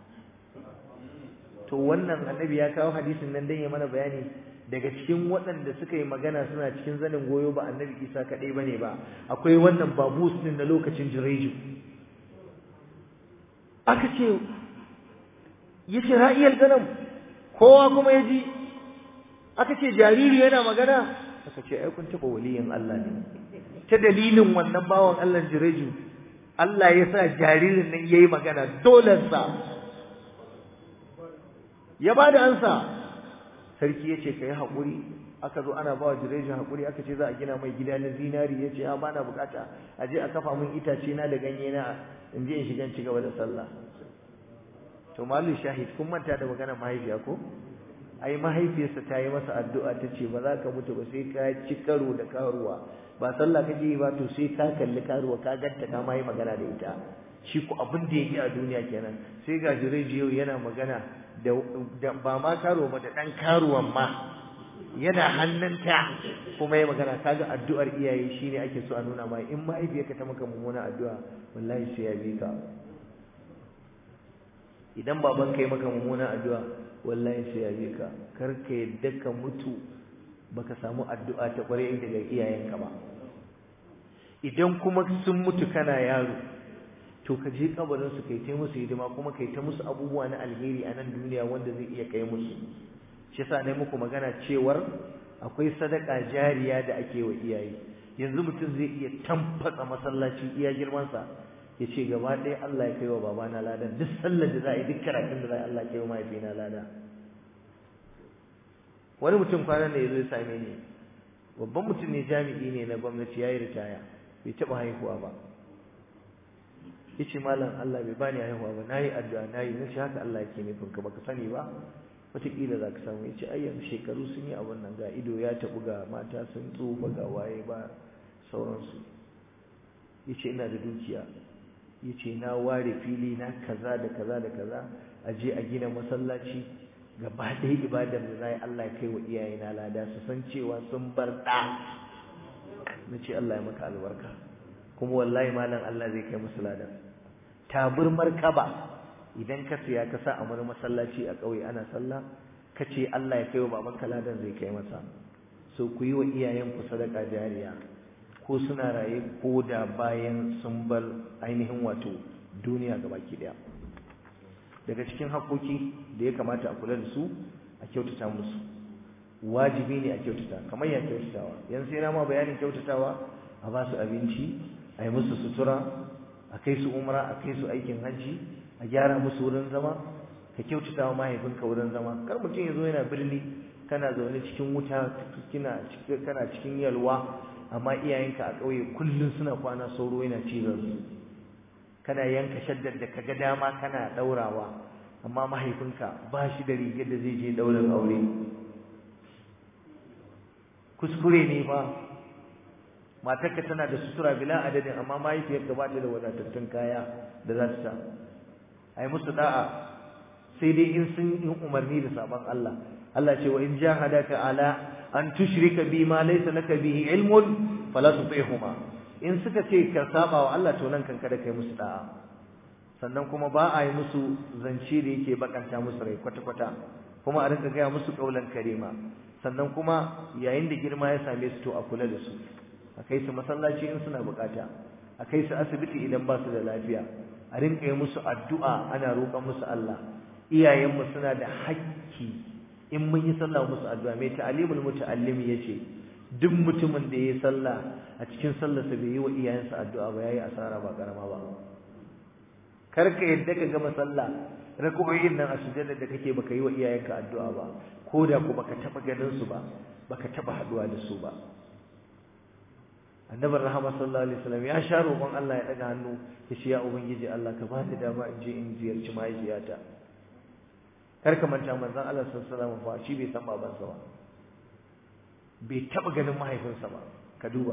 to wannan annabi ya kawo hadisin nan dan ya mana bayani daga cikin waɗanda suka yi magana suna cikin zanin goyo ba annabi Isa kaɗai bane ba akwai wannan babus din na lokacin jireju aka ce yace ra'iyal ganam kowa kuma ya ji aka ce jariri yana magana aka ce ai kun taɓa waliyin Allah ne ta dalilin wannan bawan Allah jireju Allah ya sa jaririn nan yayi magana dole sa ya ba da ansa sarki ya ce ka yi haƙuri aka zo ana ba wa jirejin haƙuri aka ce za a gina mai gida na zinari ya ce a ba na bukata a je a kafa min itace na da ganye na in je in shiga ci gaba da sallah to malu shahid kun manta da maganar mahaifiya ko ai mahaifiyarsa ta yi masa addu'a ta ce ba za ka mutu ba sai ka ci karo da karuwa ba sallah kake yi ba to sai ka kalli karuwa ka ganta ka ma yi magana da ita shi ku abin da yake a duniya kenan sai ga jireji yau yana magana da ba ma karuwa ba da dan karuwan ma yana hannunta kuma ya magana kaga addu'ar iyaye shine ake so a nuna ma in mahaifiyarka ta maka mummuna addu'a wallahi sai ya bi ka idan baban kai maka mummuna addu'a wallahi sai ya bi ka kar ka yadda ka mutu baka samu addu'a ta kware daga iyayenka ba idan kuma sun mutu kana yaro to ka je kabarin su kai ta musu hidima kuma kai ta musu abubuwa na alheri a nan duniya wanda zai iya kai musu shi yasa ne muku magana cewar akwai sadaka jariya da ake wa iyaye yanzu mutum zai iya tamfatsa masallaci iya girman sa ya ce gaba ɗaya Allah ya kai wa babana lada duk sallar da za a yi duk karatun da za a yi Allah ya kai wa mahaifina lada wani mutum kwanan da ya zo ya same ni babban mutum ne jami'i ne na gwamnati ya yi ritaya bai taɓa haihuwa ba ya ce malam Allah bai bani haihuwa ba na yi addu'a na yi na shi haka Allah yake nufin ka baka sani ba wataƙila za ka samu ya ce ai yanzu shekaru sun yi abin nan ga ido ya taɓu ga mata sun tsufa ga waye ba sauransu ya ce ina da dukiya ya ce na ware fili na kaza da kaza da kaza a je a gina masallaci gaba ɗaya ibadar da za yi Allah ya kai wa iyayena lada su san cewa sun bar ɗa na ce Allah ya maka albarka kuma wallahi malam Allah zai kai musu lada taburmar kaba idan ka siya ka sa a wani masallaci a ƙauye ana sallah ka ce Allah ya kai wa babanka ladan zai kai masa so ku yi wa iyayenku sadaka jariya ko suna raye ko da bayan sun bar ainihin wato duniya gabaki daya daga cikin haƙoƙi da ya kamata a kula da su a kyautata musu wajibi ne a kyautata kamar ya kyautatawa yan sai na ma bayanin kyautatawa a ba su abinci a yi musu sutura a kai su umra a kai su aikin hajji a gyara musu wurin zama ka kyautata wa mahaifinka wurin zama kar mutum ya zo yana birni kana zaune cikin wuta kana cikin yalwa amma iyayenka a ƙauye kullum suna kwana sauro yana cizon su kana yanka shaddar da kaga dama kana ɗaurawa amma mahaifinka ba shi da rigar da zai je ɗaurin aure kuskure ne ba matarka tana da sutura bila adadin amma mahaifiyarka ba ta da wadatattun kaya da za ta sa ai musu da'a sai dai in sun yi umarni da sabon Allah Allah ce wa in jahadaka ala an tushrika bi ma laysa laka bihi ilmun fala tuti'huma in suka ce ka saba wa Allah to nan kan kada kai musu da'a sannan kuma ba a yi musu zance da yake bakanta musu rai kwata kwata kuma a rinka gaya musu kaulan karima sannan kuma yayin da girma ya same su to a kula da su a kai su masallaci in suna bukata a kai su asibiti idan ba su da lafiya a rinka yi musu addu'a ana roƙon musu Allah iyayenmu suna da hakki in mun yi sallah musu addu'a mai ta'alimul muta'allimi yace duk mutumin da yayi sallah a cikin sallarsa bai yi wa iyayensa addu'a ba yayi asara ba karama ba kar ka yadda ka gama sallah raku'o'in nan a sujjada da kake baka yi wa iyayenka addu'a ba ko da ku baka taba ganin su ba baka taba haduwa da su ba annabi rahama sallallahu alaihi wasallam ya sha roƙon Allah ya daga hannu ya ce ya ubangiji Allah ka bani dama in je in ziyarci mahaifiyata kar ka manta manzon Allah sallallahu alaihi wasallam fa shi bai san babansa ba bai taba ganin mahaifinsa ba ka duba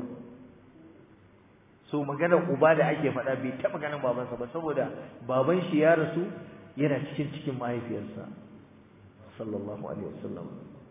so maganar uba da ake faɗa bai taba ganin babansa ba saboda baban shi ya rasu yana cikin cikin mahaifiyarsa sallallahu alaihi wasallam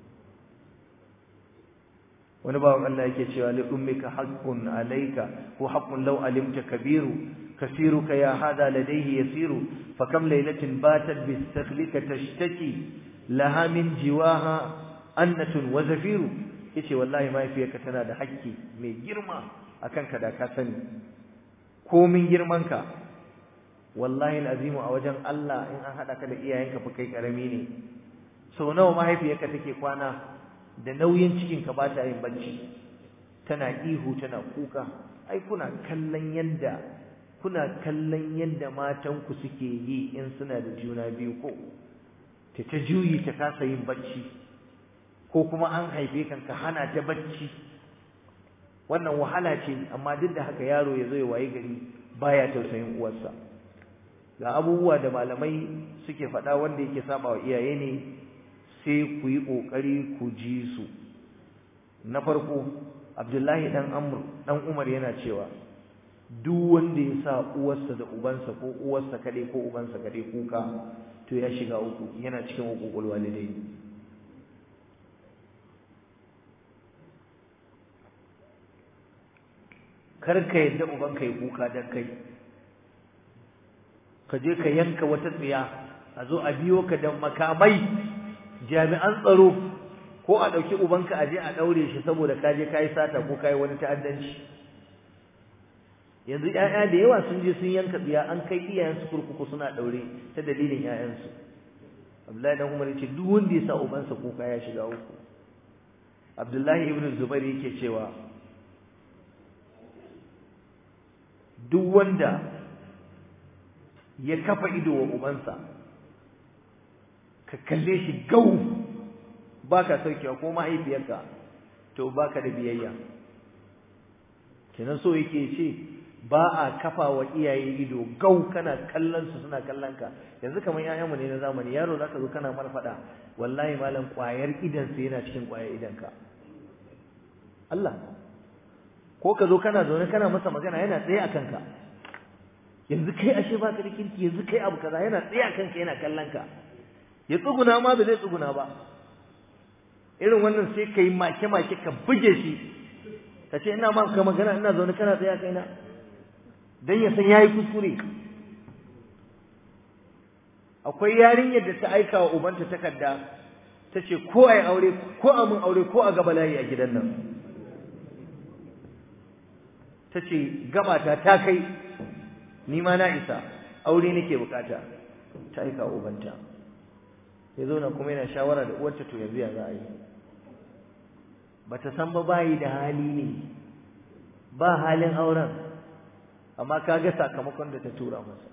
wani bawan Allah yake cewa li ummika haqqun alayka ko haqqun law alimta kabiru kasiruka ya hada ladayhi yasiru fakam laylatin batat bistakhlika tashtaki laha min jiwaha annatun wa zafiru yace wallahi mahaifiyarka tana da haƙƙi mai girma akan ka da ka sani komin girmanka wallahi alazimu a wajen Allah in an hada ka da iyayenka fa kai karami ne sau nawa mahaifiyarka take kwana da nauyin cikinka ba ta yin bacci tana ihu tana kuka ai kuna kallon yanda kuna kallon yanda matanku suke yi in suna da juna biyu ko ta ta juyi ta kasa yin bacci ko kuma an haife kan ka hana ta bacci wannan wahala ce amma duk da haka yaro ya zo ya waye gari baya tausayin uwarsa ga abubuwa da malamai suke faɗa wanda yake saba wa iyaye ne sai ku yi ƙoƙari ku ji su na farko abdullahi dan amr dan umar yana cewa duk wanda ya sa uwarsa da ubansa ko uwarsa kaɗai ko ubansa kaɗai kuka to ya shiga uku yana cikin hukukul walidai kar ka yadda ubanka ya kuka dan kai ka je ka yanka wata tsiya a zo a biyo ka da makamai jami'an tsaro ko a ɗauki ubanka a je a ɗaure shi saboda ka je ka yi sata ko ka yi wani ta'addanci yanzu ƴaƴa da yawa sun je sun yanka tsiya an kai iyayensu kurkuku suna ɗaure ta dalilin ƴaƴansu Abdullahi dan Umar yace duk wanda ya sa ubansa kuka ya shiga uku Abdullahi ibn Zubair yake cewa duk wanda ya kafa ido wa ubansa ka kalle shi gau baka saukewa ko mahaifiyarka to baka da biyayya kenan so yake ce ba a kafa wa iyaye ido gau kana kallon su suna kallon ka yanzu kamar ƴaƴanmu ne na zamani yaro zaka zo kana mana faɗa wallahi malam ƙwayar idan sa yana cikin ƙwayar idan ka Allah ko ka zo kana zaune kana masa magana yana tsaye a kanka yanzu kai ashe baka da kirki yanzu kai abu kaza yana tsaye a kanka yana kallon ka ya tsuguna ma ba zai tsuguna ba irin wannan sai ka yi make-make ka buge shi ka ce ina maka magana ina zaune kana tsaye a kaina don ya san ya yi kuskure akwai yarinyar da ta aika wa ubanta takarda ta ce ko a yi aure ko a mun aure ko a gaba layi a gidan nan ta ce gabata ta kai ni ma na isa aure nake bukata ta aika wa ubanta ya zo na kuma yana shawara da uwarta to yanzu ya za a yi bata san ba bayi da hali ne ba halin auren amma kaga sakamakon da ta tura masa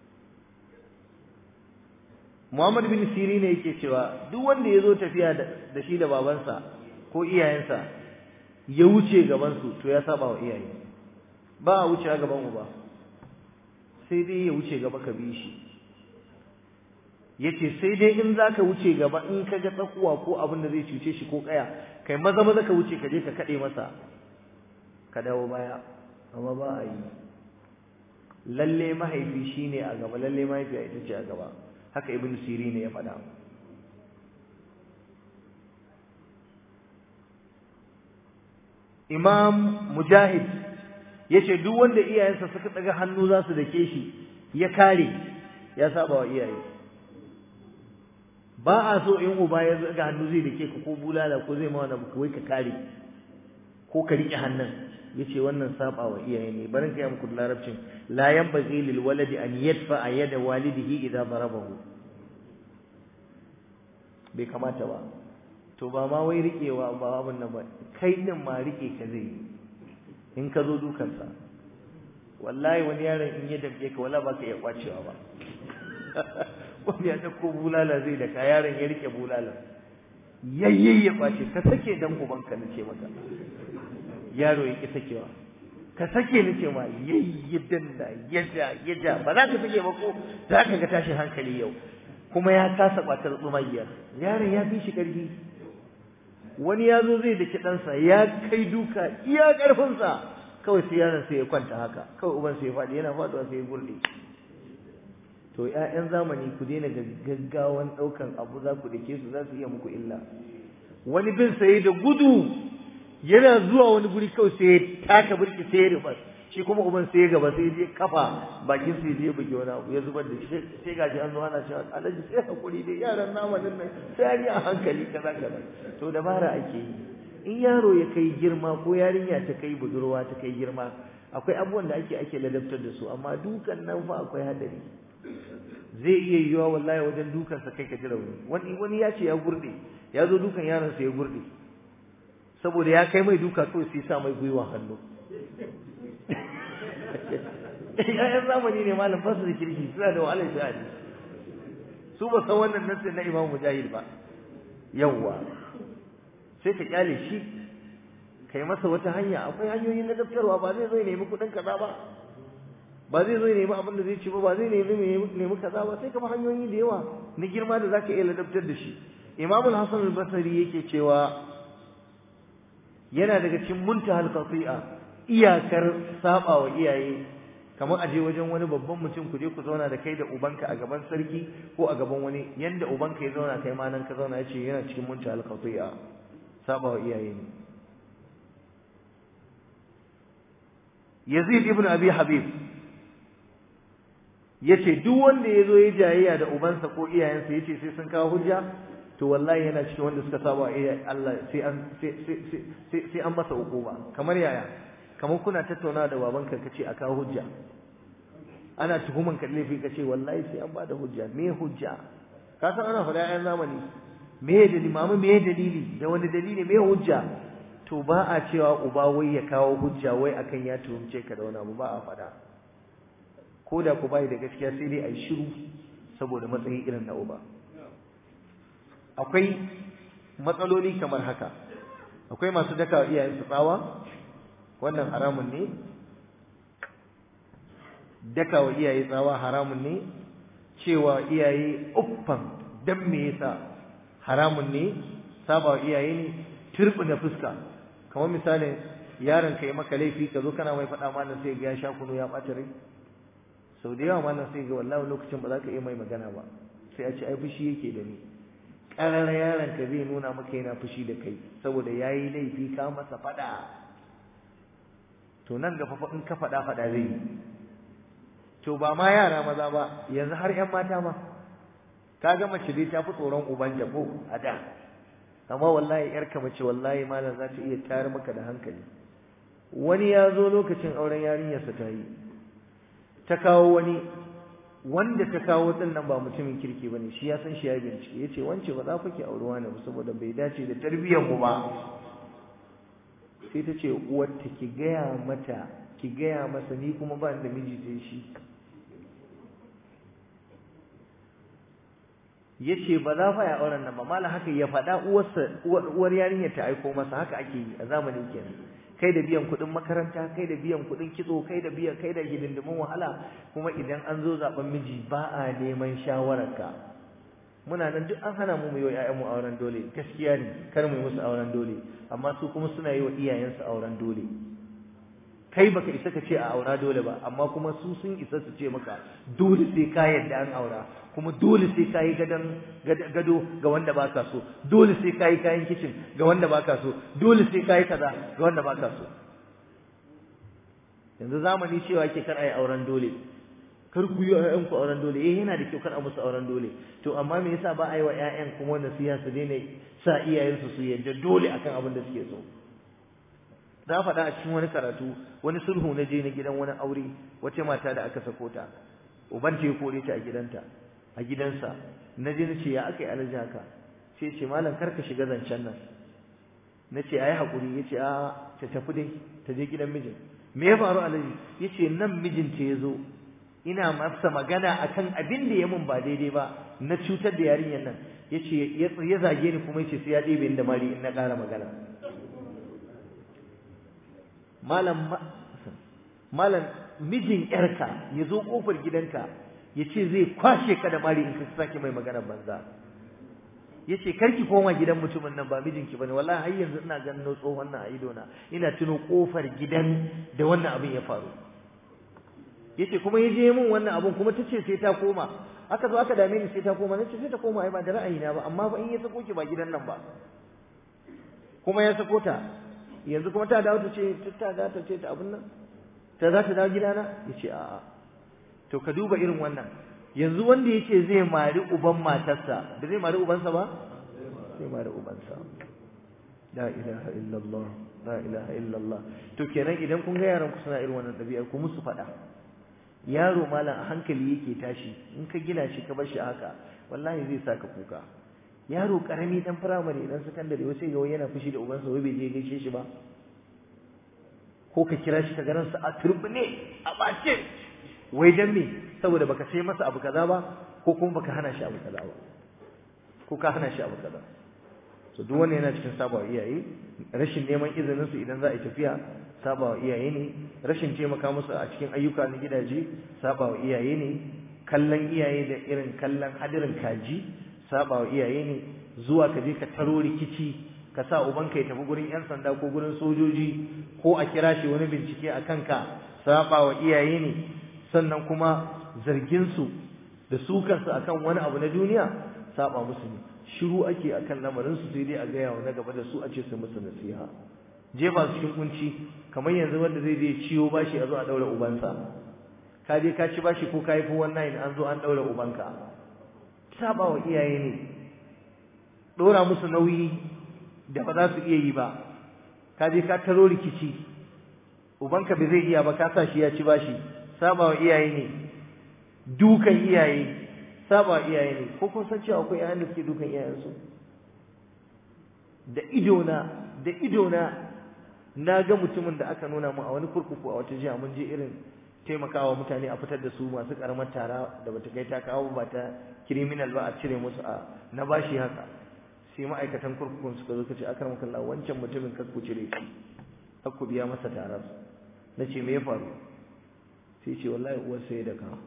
Muhammad bin Siri ne yake cewa duk wanda ya zo tafiya da shi da babansa ko iyayensa ya wuce gabansu to ya saba wa iyaye ba a wuce gaban uba sai dai ya wuce gaba ka bi shi yace sai dai in zaka wuce gaba in ka ga tsakuwa ko abin da zai cuce shi ko kaya kai maza maza ka wuce ka je ka kade masa ka dawo baya amma ba a yi lalle mahaifi shine a gaba lalle mahaifiya ita ce a gaba haka ibn sirin ya faɗa imam mujahid yace duk wanda iyayensa suka daga hannu za su dake shi ya kare ya saba wa iyaye ba a so in uba ya zaga hannu zai dake ka ko bulala ko zai ma wani abu wai ka kare ko ka rike hannun yace wannan saba wa iyaye ne barin kai muku larabcin la yanbaghi lil waladi an yadfa yada walidihi idza darabahu bai kamata ba to ba ma wai rikewa ba abin nan ba kai din ma rike ka zai in ka zo dukansa wallahi wani yaron in ya damke ka wala baka iya kwacewa ba wani ya dauko bulala zai da ka yaron ya rike bulala yayye ya kwace ka sake dan ubanka nace maka yaro ya ki sakewa ka sake nace ma yayye danna yaja yaja ba za ka sake ba ko za ka ga tashin hankali yau kuma ya kasa kwatar tsumayyar yaron ya fi shi karfi wani ya zo zai daki ɗansa ya kai duka iya ƙarfinsa kawai sai yaron sai ya kwanta haka kawai uban sai ya faɗi yana faɗuwa sai ya gurɗe to ƴaƴan zamani ku daina gaggawan ɗaukan abu za ku dake su za su iya muku illa wani bin sai da gudu yana zuwa wani guri kawai sai ya taka birki sai ya rufa shi kuma uban sai ya gaba sai ya je kafa bakin sai ya je buge wani abu ya zubar da shi sai gaji an zo ana cewa alhaji sai hakuri dai yaran namanin nan sai an yi a hankali kaza kaza to dabara ake yi in yaro ya kai girma ko yarinya ta kai budurwa ta kai girma akwai abubuwan da ake ake ladabtar da su amma dukan nan fa akwai hadari zai iya yiwa wallahi wajen dukan sa kai ka ji rauni wani wani ya ce ya gurde ya zo dukan yaron sa ya gurde saboda ya kai mai duka kawai sai sa mai gwiwa hannu ƴaƴan zamani ne malam ba su da kirki suna da wahalar sha'ani su ba san wannan nassin na Imam Mujahid ba yawwa sai ka kyale shi kai masa wata hanya akwai hanyoyin na daftarwa ba zai zo ya nemi kuɗin kaza ba ba zai zo ya nemi abin da zai ci ba ba zai nemi nemi kaza ba sai kuma hanyoyi da yawa na girma da zaka iya ladabtar da shi Imam al-Hasan al-Basri yake cewa yana daga cikin muntahal qati'a iyakar saba wa iyaye kamar aje wajen wani babban mutum ku je ku zauna da kai da ubanka a gaban sarki ko a gaban wani yanda ubanka ya zauna kai ma nan ka zauna yace yana cikin muntahal qati'a saba wa iyaye ne Yazid ibn Abi Habib yace duk wanda yazo ya jayayya da ubansa ko iyayensa yace sai sun kawo hujja to wallahi yana cikin wanda suka saba iyaye Allah sai an sai sai an masa hukuma kamar yaya kamar kuna tattauna da babanka kace a kawo hujja ana tuhuman ka laifi kace wallahi sai an bada hujja me hujja ka san ana faɗa ayan zamani me dalili mamu me dalili da wani dalili me hujja to ba a cewa uba wai ya kawo hujja wai akan ya tuhumce ka da wani abu ba a faɗa ko da ku bai da gaskiya sai dai a yi shiru saboda matsayin irin na uba akwai matsaloli kamar haka akwai masu daka iyayensu tsawa wannan haramun ne daka wa iyaye tsawa haramun ne cewa iyaye uffan dan me yasa haramun ne saba wa iyaye ne turbina fuska kamar misalin yaron ka yi maka laifi ka zo kana mai faɗa malam sai ga ya sha kunu ya ɓata rai sau da yawa malam sai ga wallahi lokacin ba za ka iya mai magana ba sai a ce ai fushi yake da ni ƙarar yaron ka zai nuna maka yana fushi da kai saboda ya yi laifi ka masa faɗa to nan gaba in ka faɗa faɗa zai yi to ba ma yara maza ba yanzu har ƴan mata ma ka ga mace dai ta fi tsoron uban jabo a da amma wallahi ƴarka mace wallahi malam za ta iya tayar maka da hankali wani ya zo lokacin auren yarinyarsa ta yi ta kawo wani wanda ta kawo din nan ba mutumin kirki bane shi ya san shi ya bincike yace wance ba za ku ki aurewa ne ba saboda bai dace da tarbiyyar mu ba sai ta ce uwarta ki gaya mata ki gaya masa ni kuma ba da miji sai shi yace ba za fa ya auren nan ba mallan haka ya faɗa uwarsa uwar yarinyar ta aiko masa haka ake yi a zamanin kenan kai da biyan kuɗin makaranta kai da biyan kuɗin kitso kai da biyan kai da hidindimin wahala kuma idan an zo zaben miji ba a neman shawararka muna nan duk an hana mu mu yi wa mu auren dole gaskiya ne kar mu yi musu auren dole amma su kuma suna yi wa iyayensu auren dole kai baka isa ka ce a aura dole ba amma kuma su sun isa su ce maka dole sai ka yadda an aura kuma dole sai ka yi gado ga wanda baka so dole sai ka yi kayan kicin ga wanda baka so dole sai ka yi kaza ga wanda baka so yanzu zamani cewa ke kar a yi auren dole kar ku yi ƴaƴan ku auren dole eh yana da kyau kar a musu auren dole to amma me yasa ba a yi wa ƴaƴan kuma nasiha su daina sa iyayensu su yadda dole akan abin da suke so na faɗa a cikin wani karatu wani sulhu na je na gidan wani aure wace mata da aka sako ta uban ta ya kore ta a gidanta a gidansa na je na ce ya aka yi alaji haka sai ce malam kar ka shiga zancen nan na ce ayi haƙuri ya ce a ta tafi dai ta je gidan mijin me ya faru alaji ya ce nan mijinta ya zo ina masa magana akan abin da ya mun ba daidai ba na cutar da yarinyar nan ya ce ya zage ni kuma ya ce sai ya ɗebe da mari in na ƙara magana malam malam mijin yarka ya zo kofar gidanka ya ce zai kwashe ka da mari in ka sake mai magana banza ya ce karki koma gidan mutumin nan ba mijinki bane wallahi har yanzu ina ganin tsohon nan a idona ina tuno kofar gidan da wannan abin ya faru ya ce kuma ya je min wannan abin kuma ta ce sai ta koma aka zo aka dame ni sai ta koma nace sai ta koma ai ba da ra'ayina ba amma ba in ya sako ki ba gidan nan ba kuma ya sako ta yanzu kuma ta dawo ta ce ta za ta ce ta abin nan ta za ta dawo gidana ya ce a'a to ka duba irin wannan yanzu wanda yake zai mari uban matarsa da zai mari ubansa ba zai mari ubansa la ilaha illallah la ilaha illallah to kenan idan kun ga yaran ku suna irin wannan ɗabi'ar ku musu faɗa yaro malam a hankali yake tashi in ka gina shi ka bar shi haka wallahi zai saka kuka yaro karami dan firamare dan sakandare wai sai ga wai yana fushi da ubansa wai bai je gaishe shi ba ko ka kira shi ka garan sa a turbine a bace wai dan me saboda baka sai masa abu kaza ba ko kuma baka hana shi abu kaza ba ko ka hana shi abu kaza so duk wannan yana cikin sabawa iyaye rashin neman izinin su idan za a yi tafiya sabawa iyaye ne rashin taimaka musu a cikin ayyuka na gidaje sabawa iyaye ne kallon iyaye da irin kallon hadirin kaji sabawa iyaye ne zuwa ka je ka taro rikici ka sa ubanka ya tafi gurin yan sanda ko gurin sojoji ko a kira shi wani bincike a kanka sabawa iyaye ne sannan kuma zargin su da su kansu akan wani abu na duniya saba musu ne shiru ake akan lamarin su sai dai a gaya wa na gaba da su a ce su musu nasiha jefa su cikin kunci kamar yanzu wanda zai je ciwo bashi a zo a daura ubansa ka je ka ci bashi ko ka yi wannan an zo an daura ubanka saba wa iyaye ne dora musu nauyi da ba za su iya yi ba ka je ka taro rikici ubanka bai zai iya ba ka sa shi ya ci bashi saba wa iyaye ne dukan iyaye saba iyaye ne ko kun san cewa akwai yayan da suke dukan iyayensu da idona da idona na ga mutumin da aka nuna mu a wani kurkuku a wata jiha mun je irin taimakawa mutane a fitar da su masu karamar tara da bata kai ta kawo ba ta criminal ba a cire musu a na bashi haka sai ma'aikatan kurkukun suka zo kace akram kallah wancan mutumin kar ku cire shi kar ku biya masa tarar nace me ya faru sai ce wallahi uwar sai da ka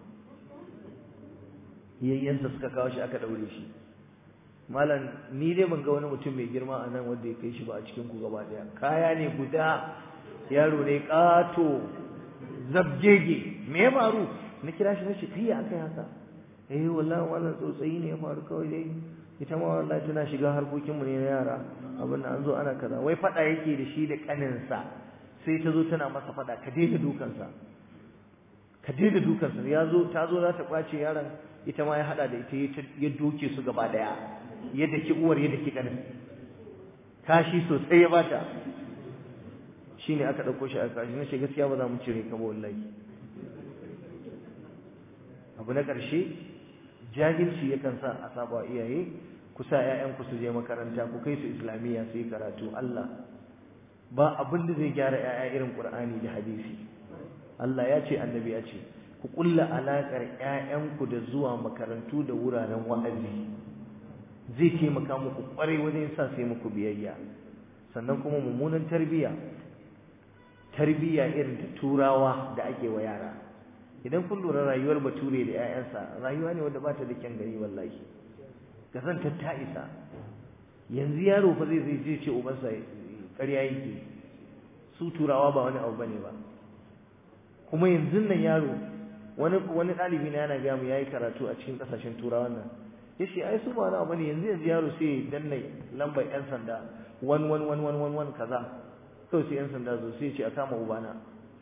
yayyansa suka kawo shi aka daure shi malam ni dai ban ga wani mutum mai girma a nan wanda ya kai shi ba a cikin ku gaba daya kaya ne guda yaro ne kato zabgege me ya faru na kira shi nace kai akai haka eh wallahi wannan tsotsayi ne ya faru kawai dai ita ma wallahi tana shiga harkokin mu ne na yara abin an zo ana kaza wai fada yake da shi da kaninsa sai ta zo tana masa fada ka daina dukansa ka daina dukansa ya zo ta zo za ta kwace yaron ita ma ya hada da ita ya doke su gaba daya ya daki uwar ya daki kanin kashi sosai ya bata shine aka dauko shi a kashi ne gaskiya ba za mu cire ka ba wallahi abu na karshe jahilci yakan sa a saba iyaye ku sa ƴaƴan ku su je makaranta ku kai su islamiyya su yi karatu Allah ba abin da zai gyara ƴaƴa irin Qur'ani da hadisi Allah ya ce annabi ya ce ku kulla alaƙar ƴaƴanku da zuwa makarantu da wuraren wa'azi zai taimaka muku ƙwarai wajen sa sai muku biyayya sannan kuma mummunan tarbiyya tarbiyya irin ta turawa da ake wa yara idan kun lura rayuwar bature da ƴaƴansa rayuwa ne wanda ba ta da kyan gari wallahi gazantar ta isa yanzu yaro fa zai zai je ce ubansa ƙarya yake su turawa ba wani abu bane ba kuma yanzu nan yaro wani wani ɗalibi na yana gaya mu yayi karatu a cikin ƙasashen turawa nan yace ai su ba wani abu ne yanzu yanzu yaro sai ya danna lambar yan sanda wan wan wan wan wan wan kaza kawai sai yan sanda zo sai ya ce a kama ubana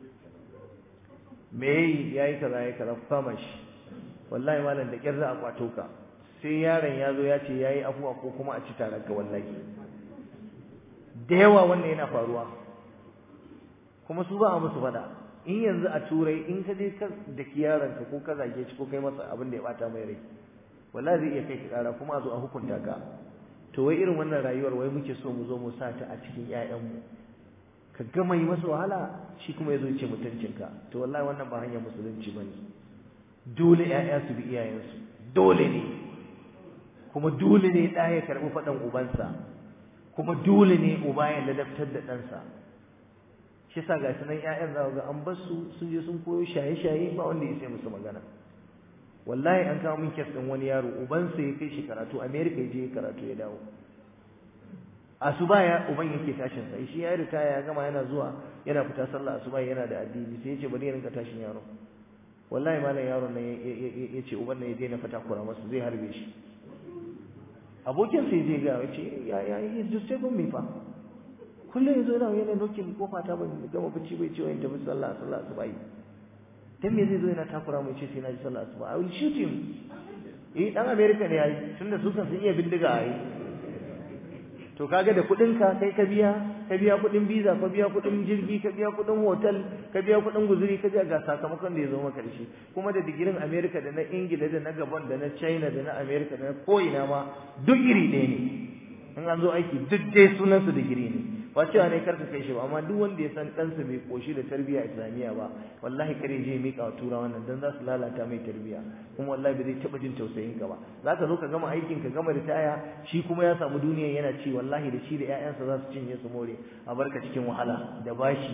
me yayi yayi kaza yayi kaza ku kama shi wallahi malam da kyar za a kwato ka sai yaron ya zo ya ce yayi afuwa ko kuma a ci tarar ka wallahi da yawa wannan yana faruwa kuma su ba a musu fada in yanzu a turai in ka je ka da yaronka ko ka zage shi ko kai masa abin da ya bata mai rai wallahi zai iya kai ka kara kuma a zo a hukunta ka to wai irin wannan rayuwar wai muke so mu zo mu sa ta a cikin ƴaƴanmu ka gama yi masa wahala shi kuma ya zo ce mutuncinka to wallahi wannan ba hanyar musulunci bane dole ƴaƴa su bi iyayensu dole ne kuma dole ne ɗa ya karɓi faɗan ubansa kuma dole ne uba ya ladabtar da ɗansa shi sa ga sunan ƴaƴan za ga an bar su sun je sun koyo shaye-shaye ba wanda ya sai musu magana wallahi an kawo min kes ɗin wani yaro ubansa ya kai shi karatu america ya je karatu ya dawo asuba ya uban yake tashin sai shi ya ritaya ya gama yana zuwa yana fita sallah asuba yana da addini sai ya ce bari ya rinka tashin yaro wallahi malam yaron nan ya ce uban nan ya daina fata kura masa zai harbe shi abokin sai zai ga ya ce ya ya yi just take me fa kullum yazo yana yana nokin kofa ta ban gama bacci bai ce wani tafi sallah sallah asuba yi dan me zai zo yana takura mu ce sai na ji sallah asuba i will shoot him eh dan america ne yayi tunda su kan sun iya bindiga ai to kaga da kudin ka kai ka biya ka biya kudin visa ka biya kudin jirgi ka biya kudin hotel ka biya kudin guzuri ka biya ga sakamakon da ya zo maka da shi kuma da digirin america da na ingila da na gabon da na china da na america da na ko'ina ma duk iri ɗaya ne in an zo aiki duk dai sunan su digiri ne ba cewa ne karka kai shi ba amma duk wanda ya san ɗansa bai koshi da tarbiyya islamiyya ba wallahi kare je mika wa tura wannan dan za su lalata mai tarbiyya kuma wallahi bai zai taɓa jin tausayin ka ba za ka zo ka gama aikin ka gama ritaya shi kuma ya samu duniya yana ci wallahi da shi da ƴaƴansa za su cinye su more a barka cikin wahala da bashi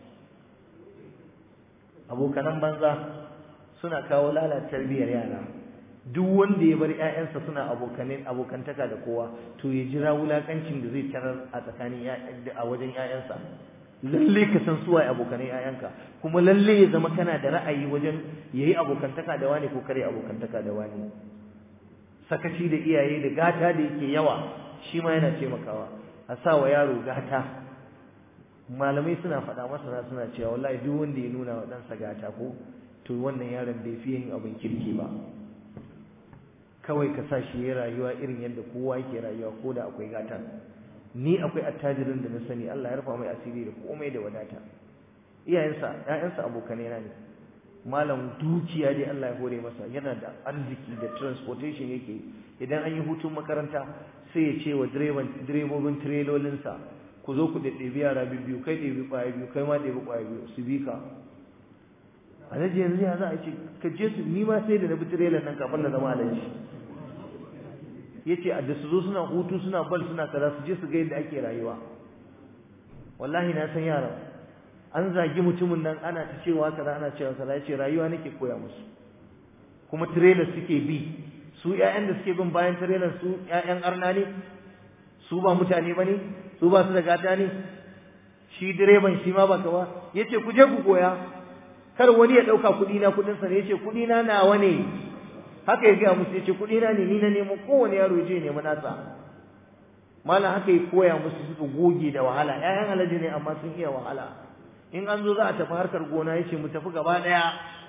abokanan banza suna kawo lalata tarbiyyar yara duk wanda ya bar ƴaƴansa suna abokanin abokantaka da kowa to ya jira wulakancin da zai tarar a tsakanin a wajen ƴaƴansa lalle ka san suwaye abokanin ƴaƴanka kuma lalle ya zama kana da ra'ayi wajen yayi abokantaka da wani ko kare abokantaka da wani sakaci da iyaye da gata da yake yawa shi ma yana taimakawa a sa wa yaro gata malamai suna faɗa masana suna cewa wallahi duk wanda ya nuna wa ɗansa gata ko to wannan yaron bai fiye yin abin kirki ba kawai ka sa shi ya rayuwa irin yadda kowa yake rayuwa ko da akwai gata ni akwai attajirin da na sani Allah ya rufa mai asiri da komai da wadata iyayensa ƴaƴansa abokanai na ne malam dukiya dai Allah ya hore masa yana da arziki da transportation yake idan an yi hutun makaranta sai ya ce wa direban direbobin tirelolinsa ku zo ku ɗaɗɗebi yara biyu kai ɗebi ƙwaya biyu kai ma ɗebi ƙwaya biyu su bi ka alhaji yanzu ya za a ce ka je su ni ma sai da na bi tirelan nan kafin na zama alhaji yace da su zo suna hutu suna bal suna kaza su je su ga yadda ake rayuwa wallahi na san yara an zagi mutumin nan ana ta cewa kaza ana cewa kaza yace rayuwa nake koya musu kuma trailer suke bi su ƴaƴan da suke bin bayan trailer su ƴaƴan arna ne su ba mutane bane su ba su da gata ne shi direban shi ma ba kawa yace ku je ku koya kar wani ya dauka kudi na kudin sa ne yace kudi na nawa ne haka ya ga musu yace kudi na ne ni na nemo kowane yaro je nemi nasa mallan haka ya koya musu suka goge da wahala ƴaƴan alaji ne amma sun iya wahala in an zo za a tafi harkar gona yace mu tafi gaba daya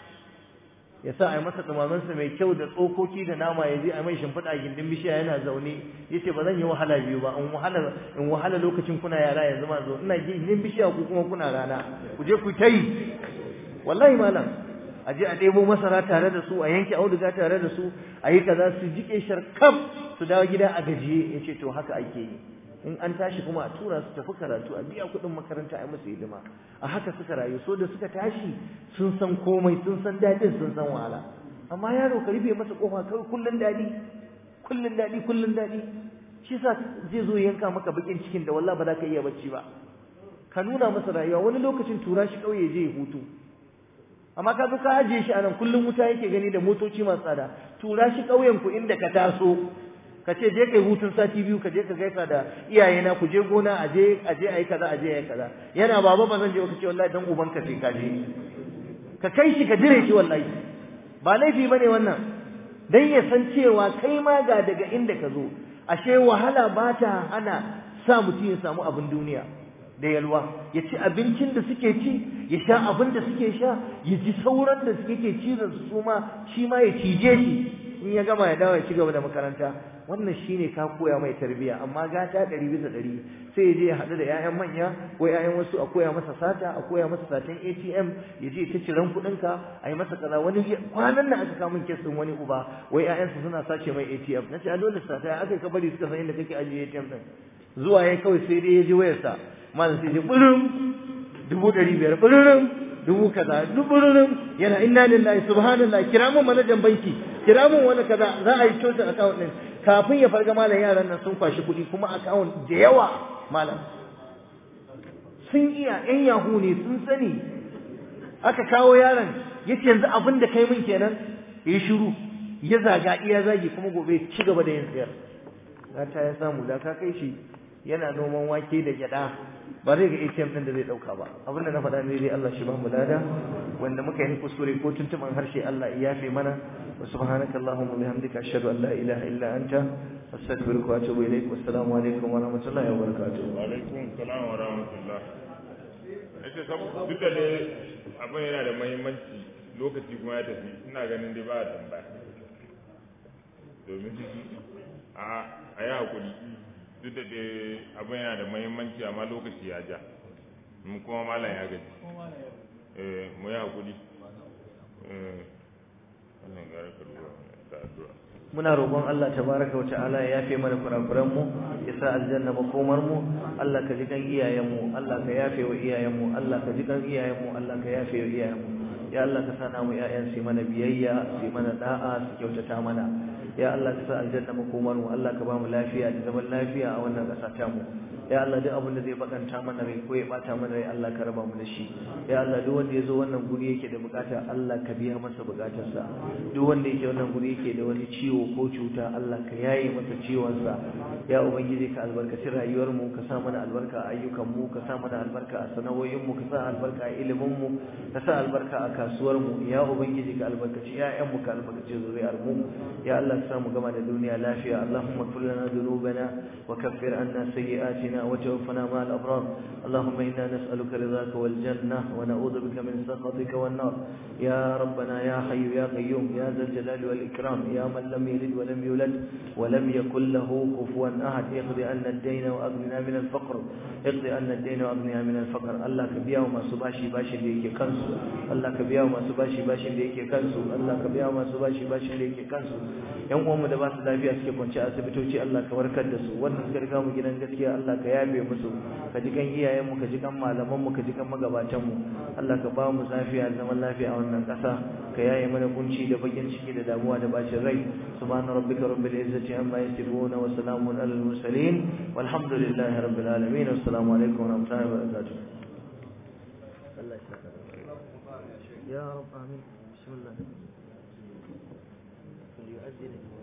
ya sa a yi masa sa mai kyau da tsokoki da nama ya je a mai shimfiɗa gindin bishiya yana zaune ya ce ba zan yi wahala biyu ba in wahala in wahala lokacin kuna yara yanzu ma zo ina gindin bishiya ku kuma kuna rana ku je ku ta yi wallahi malam a je a ɗebo masara tare da su a yanke auduga tare da su a yi kaza su jiƙe sharkaf su dawo gida a gajiye ya ce to haka ake yi in an tashi kuma a tura su tafi karatu a biya kuɗin makaranta a musu hidima a haka suka rayu so da suka tashi sun san komai sun san daɗin sun san wahala amma yaro ka rufe masa kofa kawai kullun daɗi kullun daɗi kullun daɗi shi sa zai zo yanka maka bakin cikin da wallahi ba za ka iya bacci ba ka nuna masa rayuwa wani lokacin tura shi ƙauye je ya hutu amma ka zo ka ajiye shi a nan kullum wuta yake gani da motoci masu tsada tura shi ƙauyen ku inda ka taso ka ce je kai hutun sati biyu ka je ka gaisa da iyayena ku je gona a je a je ayi kaza a je ayi kaza yana baba ba zan je ka ce wallahi dan uban ka sai ka je ka kai shi ka dire shi wallahi ba laifi bane wannan dan ya san cewa kai ma ga daga inda ka zo ashe wahala ba ta hana sa mutum ya samu abin duniya da yalwa ya ci abincin da suke ci ya sha abin da suke sha ya ji sauran da suke cizon su ma shi ma ya cije shi in ya gama ya dawo ya ci gaba da makaranta wannan shine ka koya mai tarbiya amma gata ɗari bisa ɗari sai ya je ya haɗu da 'ya'yan manya ko 'ya'yan wasu a koya masa sata a koya masa satan ATM ya je ta ciran kuɗinka a yi masa kaza wani kwanan nan aka kamun kesin wani uba wai 'ya'yansa suna sace mai ATM na ce a dole sata ya aka yi kabari suka san inda kake ajiye ATM ɗin zuwa ya kawai sai dai ya ji wayarsa malam sai ya ɓurum dubu ɗari biyar ɓurum dubu kaza dubu ɓurum yana inna lillahi subhanallah kira mun manajan banki kira mun wani kaza za a yi cocin account ɗin kafin ya farga malam yaran nan sun kwashi kuɗi kuma account da yawa malam sun iya ƴan yahu ne sun sani aka kawo yaron yace yanzu abin da kai min kenan yi shiru ya zaga iya zagi kuma gobe ci gaba da yin tsayar ta ya samu da ka kai shi yana noman wake da gyada ba zai ga ATM din da zai dauka ba abin da na faɗa ne dai Allah shi ba mu lada wanda muka yi kuskure ko tuntuban harshe Allah ya yafe mana wa subhanaka allahumma bihamdika ashhadu an la ilaha illa anta astaghfiruka wa atubu ilaik wassalamu alaikum wa rahmatullahi wa barakatuh wa alaikum assalam wa rahmatullah ita sabu duk da dai abin yana da muhimmanci lokaci kuma ya tafi ina ganin dai ba a tambaya domin a a yi hakuri duk da dai abin yana da muhimmanci amma lokaci ya ja mu kuma malam ya gaji eh mu yi hakuri eh wannan gara ka duba ta addu'a muna roƙon Allah tabaraka wata'ala ya yafe mana kurakuran mu ya sa aljanna makomar mu Allah ka ji kan iyayen mu Allah ka yafe wa iyayen mu Allah ka ji kan iyayen mu Allah ka yafe wa iyayen mu ya Allah ka sa mu ƴaƴan su mana biyayya su mana da'a su kyautata mana ya Allah ka sa aljanna makomar mu Allah ka ba mu lafiya da zaman lafiya a wannan ƙasa ta mu ya Allah duk abin da zai bakanta mana rai ko ya bata mana rai Allah ka raba mu da shi ya Allah duk wanda ya zo wannan guri yake da bukata Allah ka biya masa bukatarsa duk wanda yake wannan guri yake da wani ciwo ko cuta Allah ka yaye masa ciwonsa ya ubangiji ka albarkaci rayuwar mu ka sa mana albarka a ayyukan mu ka sa mana albarka a sana'o'in mu ka sa albarka a ilimin mu ka sa albarka a kasuwar mu ya ubangiji ka albarkaci ƴaƴan mu ka albarkaci zuriyar mu ya Allah ka sa mu gama da duniya lafiya Allahumma ighfir lana dhunubana wa kaffir anna sayyi'atina وتوفنا مع الأبرار اللهم إنا نسألك رضاك والجنة ونعوذ بك من سخطك والنار يا ربنا يا حي يا قيوم يا ذا الجلال والإكرام يا من لم يلد ولم يولد ولم يكن له كفوا أحد اقضي عنا الدين وأغننا من الفقر اقضي عنا الدين وأغننا من الفقر الله كبيا وما سباشي باشي ليك كنسو الله كبيا وما سباشي باشي ليك كنسو الله كبيا وما سباشي باشي ليك كنسو yan uwanmu da ba su lafiya suke kwance a asibitoci Allah ka warkar da su wannan suka riga mu gidan gaskiya Allah ka yabe musu ka ji kan iyayenmu ka ji kan malamanmu ka ji kan magabatanmu Allah ka ba mu lafiya da zaman lafiya a wannan ƙasa ka yaye mana kunci da bakin ciki da damuwa da bacin rai subhana rabbika rabbil izzati amma yasifun wa salamun alal mursalin walhamdulillahi rabbil alamin assalamu alaikum wa rahmatullahi wa barakatuh Allah ya saka ya rab amin bismillah فليؤذن